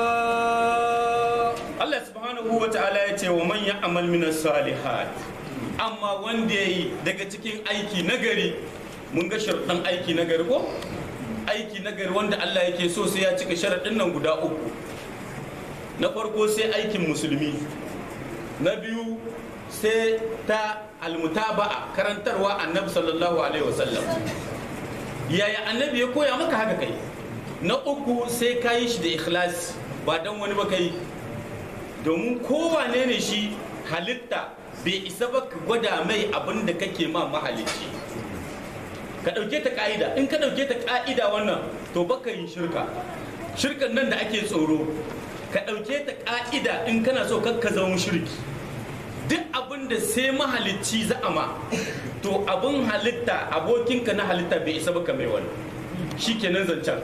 Allah subhanahu wa ta'ala ya ce wa man ya'mal min salihat amma wanda yayi daga cikin aiki nagari mun ga sharuɗan aiki nagari ko aiki nagari wanda Allah yake so sai ya cika sharaɗin nan guda uku na farko sai aikin musulmi na biyu sai ta almutaba'a karantarwa annabi sallallahu alaihi wasallam yaya annabi ya koya maka haka kai na uku sai ka yi shi da ikhlasi ba dan wani ba kai domin kowane ne shi halitta bai isa ba ka gwada mai abin da kake ma mahalicci ka ɗauke ta ƙa'ida in ka ɗauke ta ƙa'ida wannan to baka yin shirka shirkan nan da ake tsoro ka ɗauke ta ƙa'ida in kana so kakka zama shirki duk abin da sai mahalicci za a ma to abin halitta abokinka na halitta bai isa ba ka mai wani shi kenan zancen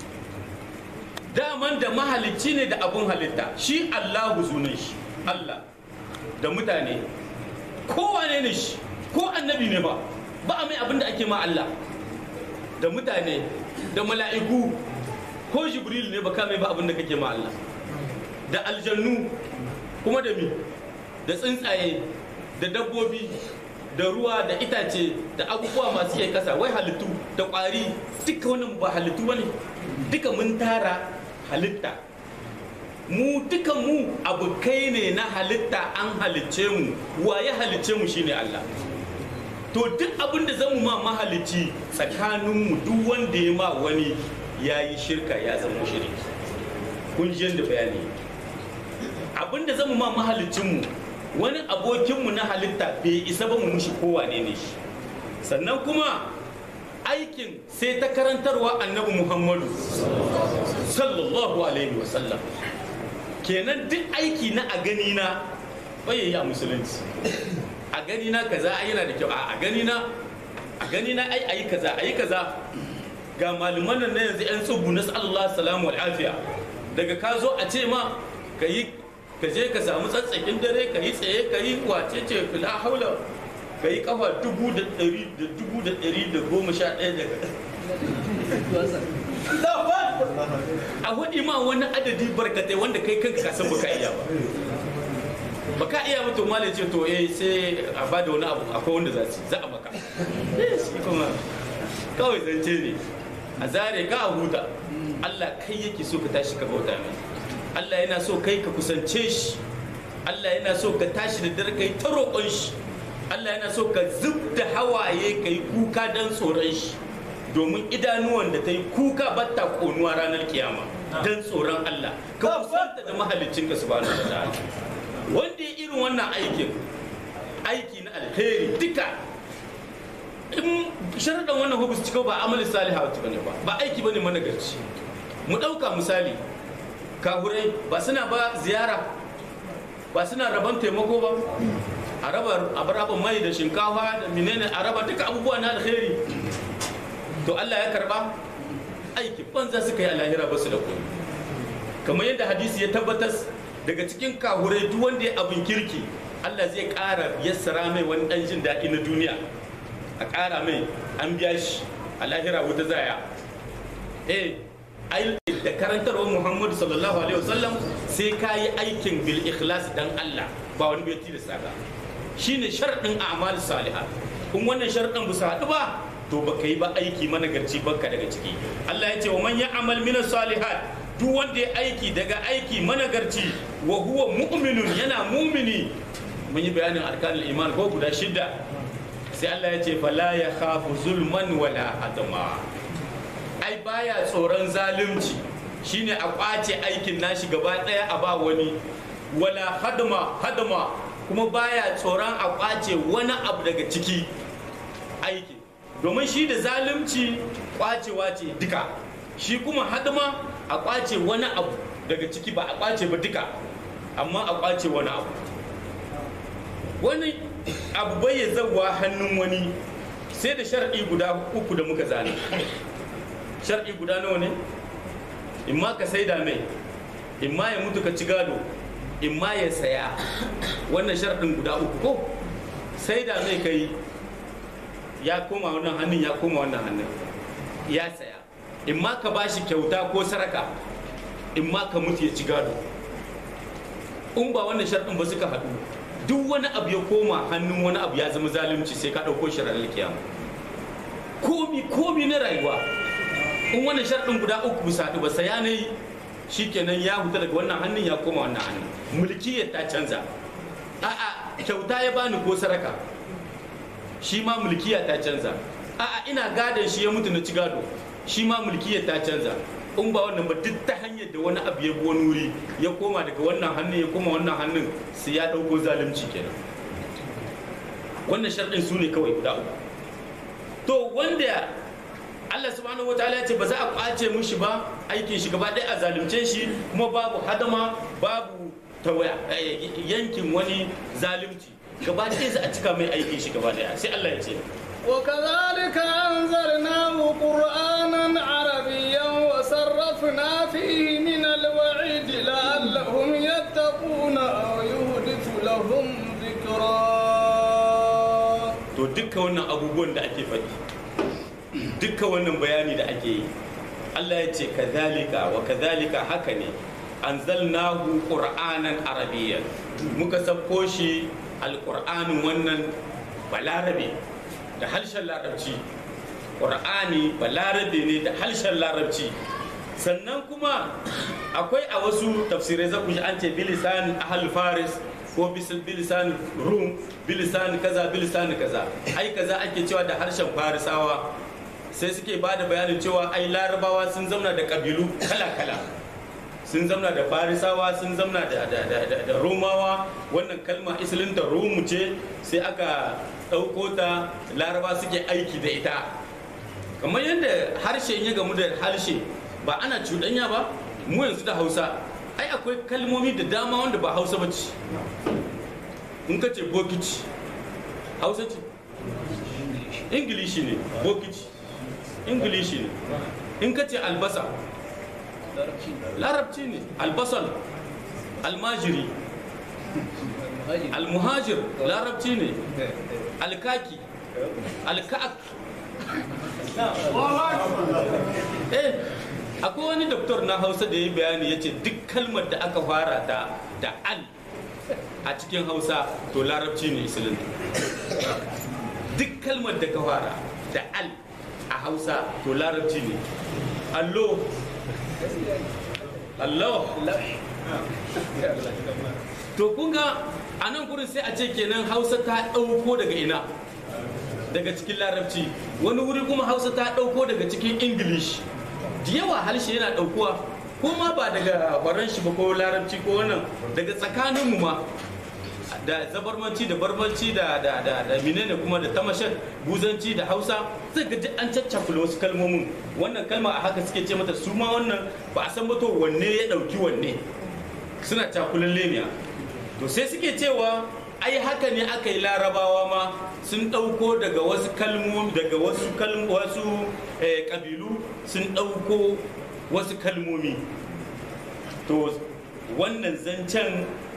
daman da mahalicci ne da abin halitta shi allahu sunan shi allah da mutane kowane ne shi ko annabi ne ba ba a mai abin da ake ma allah da mutane da mala'iku ko jibril ne ba ka mai ba abin da kake ma allah da aljannu kuma da mi da tsuntsaye da dabbobi da ruwa da itace da abubuwa masu iya kasa wai halittu da ƙwari duka wannan ba halittu ba ne duka mun tara halitta mu duka mu abokai ne na halitta an halicce mu waye halicce mu shine Allah to duk abin da zamu ma mahalicci tsakaninmu duk wanda ya ma wani ya yi shirka ya zama shirki kun ji yadda bayani abin da zamu ma mahalicinmu wani abokinmu na halitta bai isa ba mu mushi kowane ne shi sannan kuma aikin sai ta karantarwa annabi muhammadu sallallahu alaihi wasallam kenan duk aiki na a gani na bayayi a musulunci a gani na kaza ai yana da kyau a gani na a gani na ai ayi kaza ayi kaza ga malaman nan na yanzu yan tsubu na sallallahu salamu wal afiya daga ka zo a ce ma ka yi ka je ka samu tsatsakin dare ka yi tsaye ka yi wace ce fila haula ka yi kafa dubu da ɗari da dubu da ɗari da goma sha ɗaya daga a waɗi ma wani adadi barkatai wanda kai kanka ka san baka iya ba baka iya ba to malai ce to eh sai a ba da wani abu akwai wanda za su za a maka shi kuma kawai zance ne a zare ka a huta Allah kai yake so ka tashi ka bauta mai Allah yana so kai ka kusance shi Allah yana so ka tashi da dare kai ta roƙon shi Allah yana so ka zub da hawaye ka yi kuka don tsoron shi domin idanuwan da ta yi kuka batta konuwa ranar kiyama don tsoron Allah ka kusanta da mahalicin ka subhanahu wa ta'ala wanda ya irin wannan aikin aiki na alheri duka in sharaɗin wannan hubus cika ba amali salihatu bane ba ba aiki bane managarci mu ɗauka misali kahurai ba suna ba ziyara ba suna rabon taimako ba a raba a raba mai da shinkafa da menene a raba duka abubuwa na alheri to Allah ya karba aiki banza suka yi alahira ba su da komai kamar yadda hadisi ya tabbatar daga cikin kahurai duk wanda ya abin kirki Allah zai ƙara yassara mai wani ɗan jin daɗi na duniya a ƙara mai an biya shi a lahira wuta zaya eh ai da karantarwar Muhammadu sallallahu alaihi wasallam sai ka yi aikin bil ikhlas dan Allah ba wani bai tilasta ka shine sharadin a'mal salihah in wannan sharadin ba su haɗu ba to baka yi ba aiki managarci banka daga ciki Allah ya ce wa man ya'mal min salihat duk wanda ya aiki daga aiki managarci wa huwa mu'minun yana mumini mun yi bayanin arkanul iman ko guda shidda sai Allah ya ce fala ya khafu zulman wala adama ai baya tsoron zalunci shine a kwace aikin nashi gaba daya a ba wani wala hadama hadama kuma baya tsoron a kwace wani abu daga ciki aiki domin shi da zalunci kwacewa ce duka shi kuma hadama a kwace wani abu daga ciki ba a kwace ba duka amma a kwace wani abu wani abu bai ya zawa hannun wani sai da shar'i guda uku da muka zane shar'i guda nawa ne in ma ka saida mai in ma ya mutu ka ci gado in ma ya saya wannan sharɗin guda uku ko saida mai kai ya koma wannan hannun ya koma wannan hannun ya saya in ma ka bashi kyauta ko saraka in ma ka mutu ya ci gado in ba wannan sharɗin ba suka haɗu duk wani abu ya koma hannun wani abu ya zama zalunci sai ka ɗauko shi ranar kiyama komi komi na rayuwa in wannan sharɗin guda uku bisa haɗu ba saya ne shikenan ya huta daga wannan hannun ya koma wannan hannun mulkiyar ta canza a'a kyauta ya bani ko saraka shi ma mulkiya ta canza a'a ina gadon shi ya mutu na ci gado shi ma mulkiyar ta canza in ba wannan ba duk ta hanyar da wani abu ya bi wani wuri ya koma daga wannan hannun ya koma wannan hannun sai ya ɗauko zalunci kenan wannan sharɗin su ne kawai guda uku to wanda Allah subhanahu wataala ya ce ba za a kwace mushi ba aikin shi gaba ɗaya a zalunce shi kuma babu hadama babu tawaya yankin wani zalunci gaba ɗaya za a cika mai aikin shi gaba ɗaya sai Allah ya ce وكذلك أنزلناه قرآنا عربيا وصرفنا فيه من الوعيد لعلهم يتقون أو يحدث لهم ذكرا to dukkan wannan abubuwan da ake faɗi dukkan wannan bayani da ake yi Allah ya ce kadhalika wa kadhalika haka ne anzalnahu qur'anan arabiyyan muka sabko shi alqur'anin wannan balarabe da harshen larabci qur'ani balarabe ne da harshen larabci sannan kuma akwai a wasu tafsirai za ku ji an ce bilisan ahal faris ko bilisan rum bilisan kaza bilisan kaza ai kaza ake cewa da harshen farisawa sai suke ba da bayanin cewa ai larabawa sun zauna da kabilu kala-kala sun zauna da farisawa sun zauna da romawa wannan kalma isilinta rumu ce sai aka ɗauko ta laraba suke aiki da ita kamar yadda harshe ya gamu da harshe ba ana cuɗanya ba mu yanzu da hausa ai akwai kalmomi da dama wanda ba hausa ba ce in ka ce bokiti hausa ce ingilishi ne bokiti ingilishi ne in ka ce albasa larabci ne albasal almajiri almuhajir larabci ne alkaki alka'ak eh akwai wani doktor na hausa da ya bayani ya ce duk kalmar da aka fara ta da al a cikin hausa to larabci ne isilinta duk kalmar da ka fara da al a hausa to larabci ne allo allo to kunga a nan gurin sai a ce kenan hausa ta ɗauko daga ina daga cikin larabci wani wuri kuma hausa ta ɗauko daga cikin ingilish da yawa harshe yana ɗaukuwa ko ma ba daga baran shi ba ko larabci ko wannan daga tsakaninmu ma da zabarmanci da barbanci da da da da menene kuma da tamashat buzanci da hausa zai ga duk an caccakula wasu kalmomin wannan kalma a haka suke ce mata su ma wannan ba a san ba to wanne ya ɗauki wanne suna cakulan lemiya to sai suke cewa ai haka ne aka yi larabawa ma sun ɗauko daga wasu kalmomi daga wasu wasu ƙabilu sun ɗauko wasu kalmomi to wannan zancen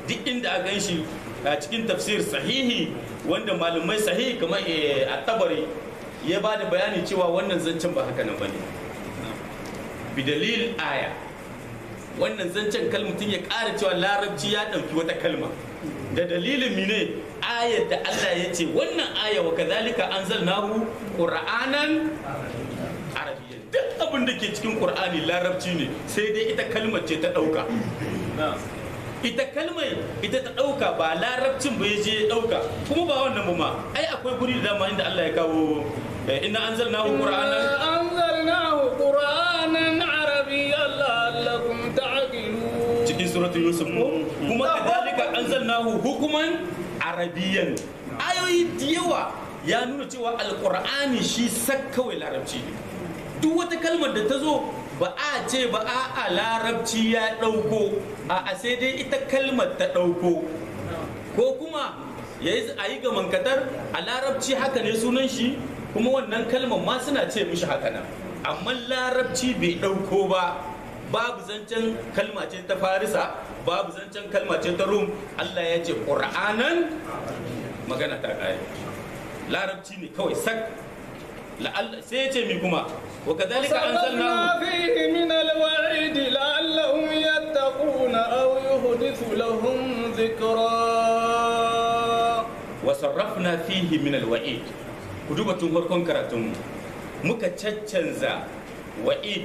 duk inda a gan shi a cikin tafsir sahihi wanda malumai sahihi kamar a tabari ya ba da bayani cewa wannan zancen ba haka nan ba ne bidalil aya wannan zancen kalmutin ya ƙara cewa larabci ya ɗauki wata kalma da dalilin mine ayar da Allah ya ce wannan aya wa kazalika anzalnahu qur'anan arabiyyan duk abin da ke cikin qur'ani larabci ne sai dai ita kalmar ce ta ɗauka ita kalmar ita ta ɗauka ba larabcin ba ya je ya ɗauka kuma ba wannan ba ma ai akwai guri da dama inda Allah ya kawo inna anzalnahu qur'anan anzalnahu qur'anan arabiyyan la'allakum ta'qilun cikin suratul yusuf ko kuma kadalika anzalnahu hukuman arabiyyan ayoyi da yawa ya nuna cewa alqur'ani shi sak kawai larabci ne duk wata kalmar da ta zo ba a ce ba a a larabci ya ɗauko a a sai dai ita kalmar ta ɗauko ko kuma ya yi a yi ga mankatar a larabci haka ne sunan shi kuma wannan kalmar ma suna ce mishi haka nan amma larabci bai ɗauko ba babu zancen kalma ce ta farisa babu zancen kalma ce ta rum allah ya ce ƙur'anan magana ta ƙare larabci ne kawai sak sai ya ce mi kuma wa kadhalika anzalnahu صرفنا فيه من الوعيد لعلهم يتقون أو يحدث لهم ذكرا wa sarrafna fihi min alwa'id ku duba tun farkon karatun muka caccanza wa'id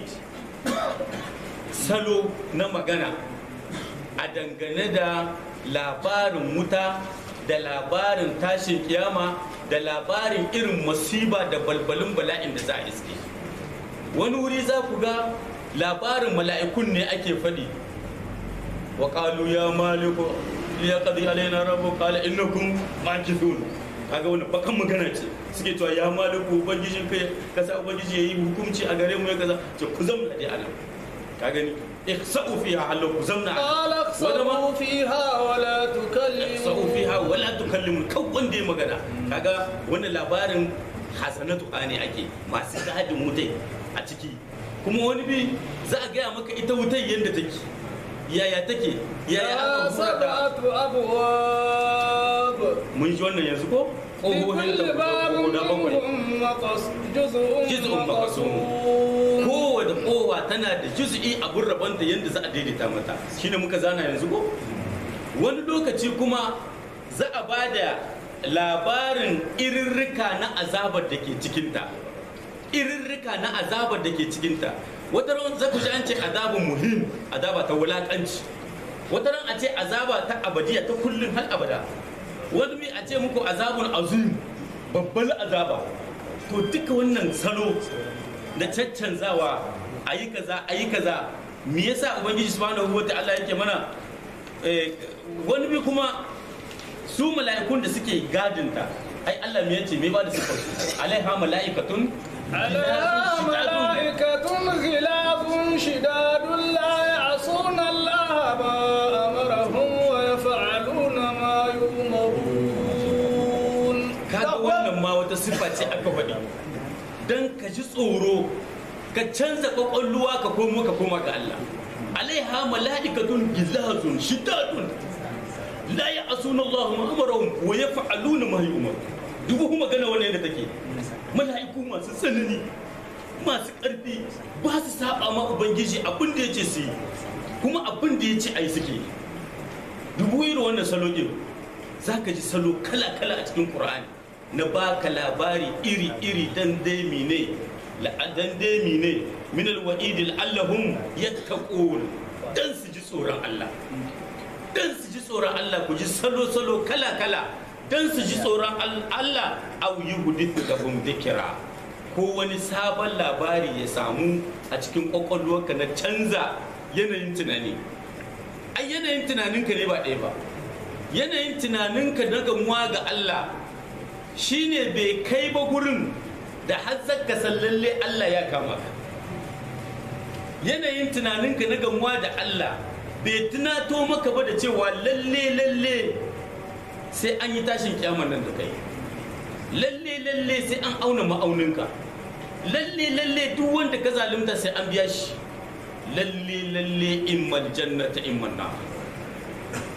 salo na magana a dangane da labarin wuta da labarin tashin kiyama da labarin irin masiba da balbalin bala'in da za a iske wani wuri za ku ga labarin mala'ikun ne ake faɗi wa qalu ya maliku liyaqdi alaina rabbu qala innakum makithun kaga wannan bakan magana ce suke cewa ya maliku ubangijin kai kasa ubangiji yayi hukunci a gare mu ya kaza ce ku zamna dai anan ka gani ihsa'u fiha halu ku zamna قال اخسئوا فيها ولا sa'u تكلموا fiha wala tukallimu kan wanda ya magana kaga wannan labarin hasanatu ne ake masu gadin wutai a ciki kuma wani bi za a gaya maka ita wutai yadda take yaya take yaya لها aka hura ta سبعة أبواب mun ji wannan yanzu ko ƙohohin لكل باب guda bakwai منهم مقص- جزء جزء مقسوم. مقسوم kowane kowa tana da juz'i abun rabon da yadda za a daidaita mata shine muka zana yanzu ko wani lokaci kuma za a ba da labarin irirrika na azabar da ke cikinta irirrika na azabar da ke cikinta wata ran za ku ji an ce azabun muhim azaba ta wulakanci wata ran a ce azaba ta abadiya ta kullum har abada wani mai a ce muku azabun azim babbar azaba to duka wannan salo da caccanzawa a yi kaza a yi kaza me yasa ubangiji subhanahu wa ta'ala yake mana eh, wani bi kuma su mala'ikun da suke gadinta ai Allah me yace me ba da sifar su alaiha mala'ikatun عليها ملائكة غلاظ شداد لا يعصون الله ما أمرهم ويفعلون ما يؤمرون kaga wannan ma wata siffa ce aka faɗi dan ka ji tsoro ka canza kwakwalluwa ka komo ka koma ga Allah alaiha mala'ikatun gilazun shidadun la ya'suna Allah ma amarahum wa yaf'aluna ma yu'mar dubu kuma magana wannan da take mala'iku masu tsanani masu ƙarfi ba su saba ma ubangiji abin da yace su yi kuma abin da yace ai suke dubu irin wannan salo din zaka ji salo kala kala a cikin Qur'ani na baka labari iri iri dan dai mine dan dai mine min alwa'id allahum yattaqun dan su ji tsoron Allah dan su ji tsoron Allah ku ji salo-salo kala-kala dan su ji tsoron Al- Allah au yi hudithu lahum dhikra ko wani sabon labari ya samu a cikin kwakwalwarka na canza yanayin tunani ai yanayin tunaninka ne ba ɗaya ba yanayin tunaninka na gamuwa ga Allah shine bai kai ba gurin da har zaka san lalle Allah ya kama ka yanayin tunaninka na gamuwa da Allah bai tunato maka ba da cewa lalle lalle sai an yi tashin kyaman nan da kai lalle lalle sai an auna ma'auninka lalle lalle duk wanda ka zalunta sai an biya shi lalle lalle immal jannata imman na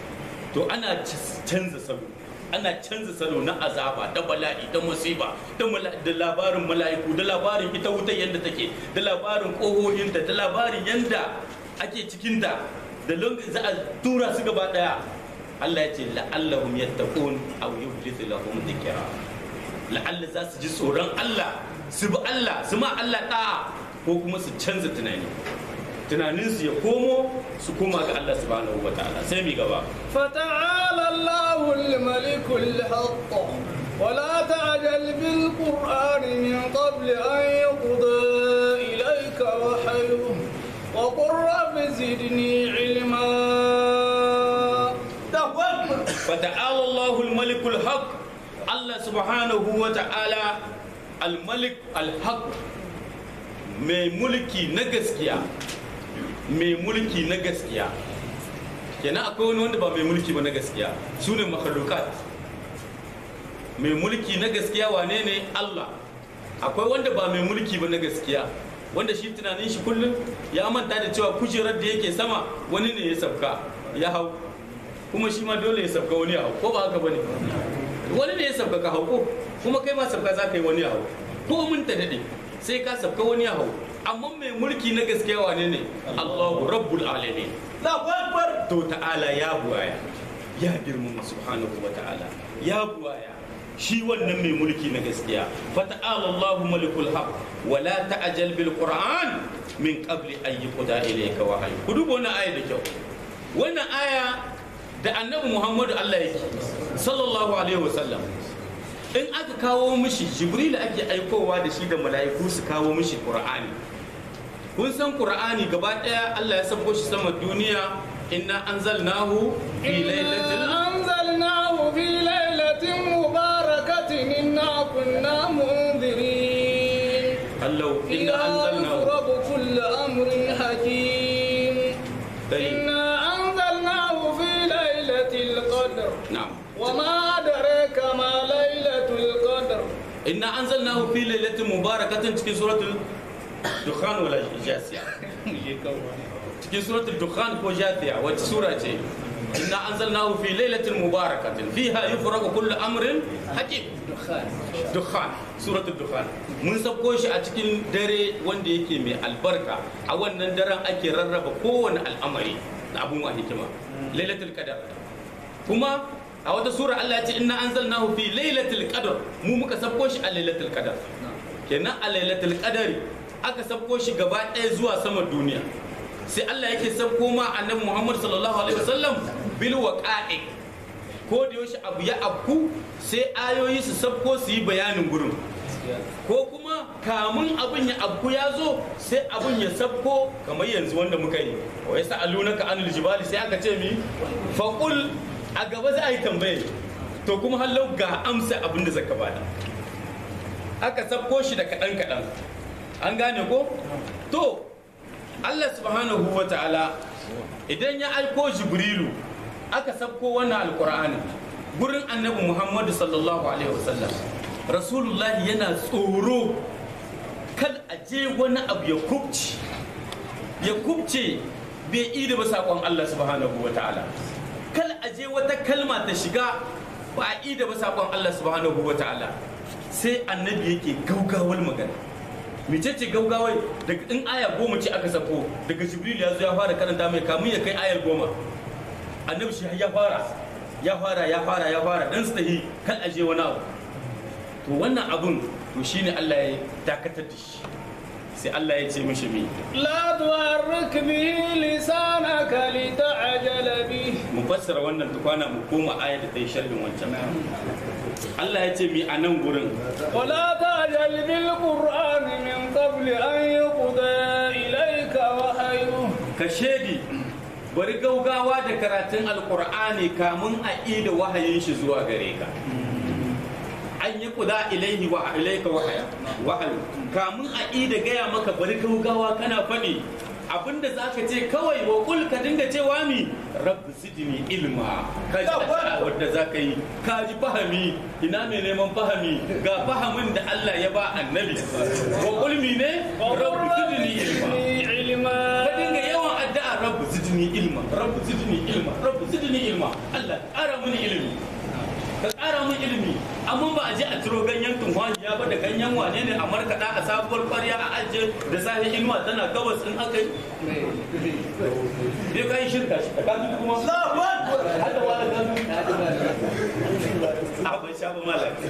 to ana canza salo ana canza salo na azaba da bala'i da musiba da da labarin mala'iku da labarin ita wutar yadda take da labarin ƙohohinta da labarin yadda ake cikinta da za a tura su gaba daya Allah ya ce la'allahum yattaqun aw yuhdithu lahum dhikra la'alla za su ji tsoron Allah su bi Allah su ma Allah da'a ko kuma su canza tunani tunaninsu ya komo su koma ga Allah subhanahu wa ta'ala sai mi gaba فتعالى الله الملك الحق ولا تعجل بالقرآن من قبل أن يقضى إليك وحيه وقل رب زدني علما فتعالى الله الملك الحق الله سبحانه وتعالى الملك الحق mai mulki na gaskiya mai mulki na gaskiya kenan akwai wani wanda ba mai mulki ba na gaskiya su ne makhlukat mai mulki na gaskiya wane ne Allah akwai wanda ba mai mulki ba na gaskiya wanda shi tunanin shi kullum ya manta da cewa kujerar da yake sama wani ne ya sabka ya hau kuma shi ma dole ya sabka wani ya hau ko ba haka bane wani ne ya sabka ka hau ko kuma kai ma sabka za ka yi wani ya hau ko mun ta dade sai ka sabka wani ya hau amma mai mulki na gaskiya wane ne Allahu rabbul alamin Allahu akbar to ta'ala ya buwaya ya girmama subhanahu wa ta'ala ya buwaya shi wannan mai mulki na gaskiya fata'ala Allahu malikul haq wa la ta'jal bil qur'an min qabli an yuqda ilayka wahyi ku duba wannan aya da kyau wannan aya da annabi Muhammadu Allah yake sallallahu alaihi wasallam in aka kawo mishi jibril ake aikowa da shi da mala'iku su kawo mishi qur'ani kun san qur'ani gaba daya Allah ya sako shi sama duniya inna anzalnahu fi lailatul أنزلناه في ليلة مباركة إنا كنا منذرين Allah inna فيها anzalnahu يفرق كل أمر حكيم dai إنا أنزلناه في ليلة القدر na'am وما أدريك ما ليلة القدر inna anzalnahu fi lailatin mubarakatin cikin suratul dukhan wala jasiya cikin suratul dukhan ko jasiya wacce sura ce inna anzalnahu fi lailatin mubarakatin fiha yufraqu kullu amrin hakim dukhan suratul dukhan mun sauko shi a cikin dare wanda yake mai albarka a wannan daren ake rarraba kowane al'amari da abun wa hikima lailatul qadar kuma a wata sura Allah ya ce inna anzalnahu fi lailatul qadr mu muka sabko shi a lailatul qadar kenan a lailatul qadari aka sabko shi gaba ɗaya zuwa sama duniya sai Allah yake sabko ma annabi Muhammad sallallahu alaihi wasallam bil waqa'i ko da yaushe abu ya abku sai ayoyi su sabko su yi bayanin gurin ko kuma kamun abin ya abku ya zo sai abin ya sabko kamar yanzu wanda muka yi wa yasa alunaka anil jibali sai aka ce mi faqul a gaba za a yi tambaye to kuma hallau ga amsa abin da zaka bada aka sabko shi da kaɗan kaɗan an gane ko to Allah subhanahu wa ta'ala idan ya aiko jibrilu aka sabko wannan alkur'ani gurin annabi muhammadu sallallahu alaihi wasallam rasulullah yana tsoro kal aje wani abu ya kubce ya kubce bai ida ba saƙon Allah subhanahu wa ta'ala kal aje wata kalma ta shiga ba a ida ba saƙon Allah subhanahu wa ta'ala sai annabi yake gaugawar magana mecece gaugawai daga in aya goma ce aka sako daga jibril ya zo ya fara karanta mai kamun ya kai ayar goma annabi shi ya fara ya fara ya fara ya fara dan su tahi kan aje wani abu to wannan abun to shine Allah ya dakatar da shi sai Allah ya ce mishi mi لا تحرك به لسانك لتعجل به mu fassara wannan tukwana mu koma aya da ta yi sharhin wancan Allah ya ce mi a nan gurin ولا تعجل بالقرآن من قبل أن يقضى إليك وحيه ka shedi bari gaugawa da karatun alkur'ani kamun a ida wahayin shi zuwa gare ka an yi kuda ilaihi wa ilaika wahaya wahayu kamun a ida gaya maka bari gaugawa kana faɗi abinda za ka ce kawai wa kul ka dinga cewa mi rabbi sidini ilma ka ji addu'a wadda za ka yi ka ji fahami ina mai neman fahami ga fahamin da Allah ya ba annabi wa kul mi ne rabbi sidini ilma علما ka dinga yawan addu'a rabbu zidni ilma rabbu zidni ilma rabbu zidni ilma addu'a Allah ƙara mini ilimi ka ƙara min ilimi amma ba a je a ciro ganyen tunhajiya ba da ganyen wane ne a markaɗa a sabuwar ƙwarya a ajiye da safe inuwa tana gabas in aka yi bai ka yi shirka shi ka kaji kuma hada wani gano a ban sha ba malaka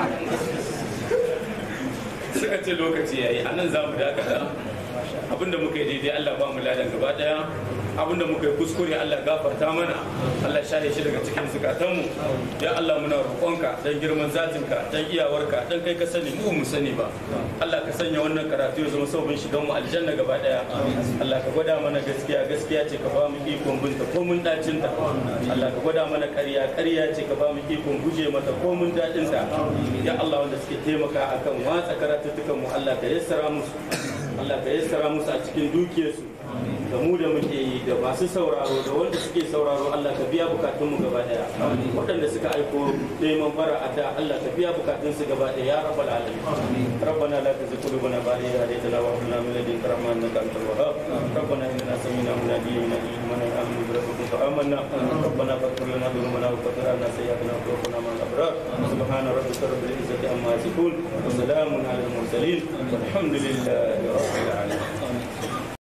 suka ce lokaci yayi a nan za mu dakata abinda muka yi daidai Allah ba mu ladan gaba daya abinda muka yi kuskure Allah gafarta mana Allah shahe shi daga cikin zukatanmu ya Allah muna roƙonka dan girman zatinka dan iyawarka dan kai ka sani mu mu sani ba Allah ka sanya wannan karatu ya zama sabon shigan mu aljanna gaba daya Allah ka gwada mana gaskiya gaskiya ce ka ba mu ikon binta ko mun dacin ta Allah ka gwada mana ƙarya ƙarya ce ka ba mu ikon guje mata ko mun dadin ta ya Allah wanda suke taimaka akan watsa karatuttukan mu Allah ka yassara musu Allah ka yassara musu a cikin dukiyarsu da mu da muke yi da masu sauraro da wanda suke sauraro Allah ka biya bukatun mu gaba daya waɗanda suka aiko neman bara a da Allah ka biya bukatun su gaba daya ya rabbal alamin rabbana la tuzigh qulubana ba'da idh hadaytana wa hab lana min ladunka rahmatan innaka antal wahhab rabbana innana sami'na munadiyan yunadi liman amanu bi rabbikum fa amanna rabbana faghfir lana dhunubana wa kaffir anna sayyi'atina wa tawaffana ma'al abrar subhana rabbika rabbil izzati amma yasifun wa salamun alal mursalin walhamdulillahi rabbil alamin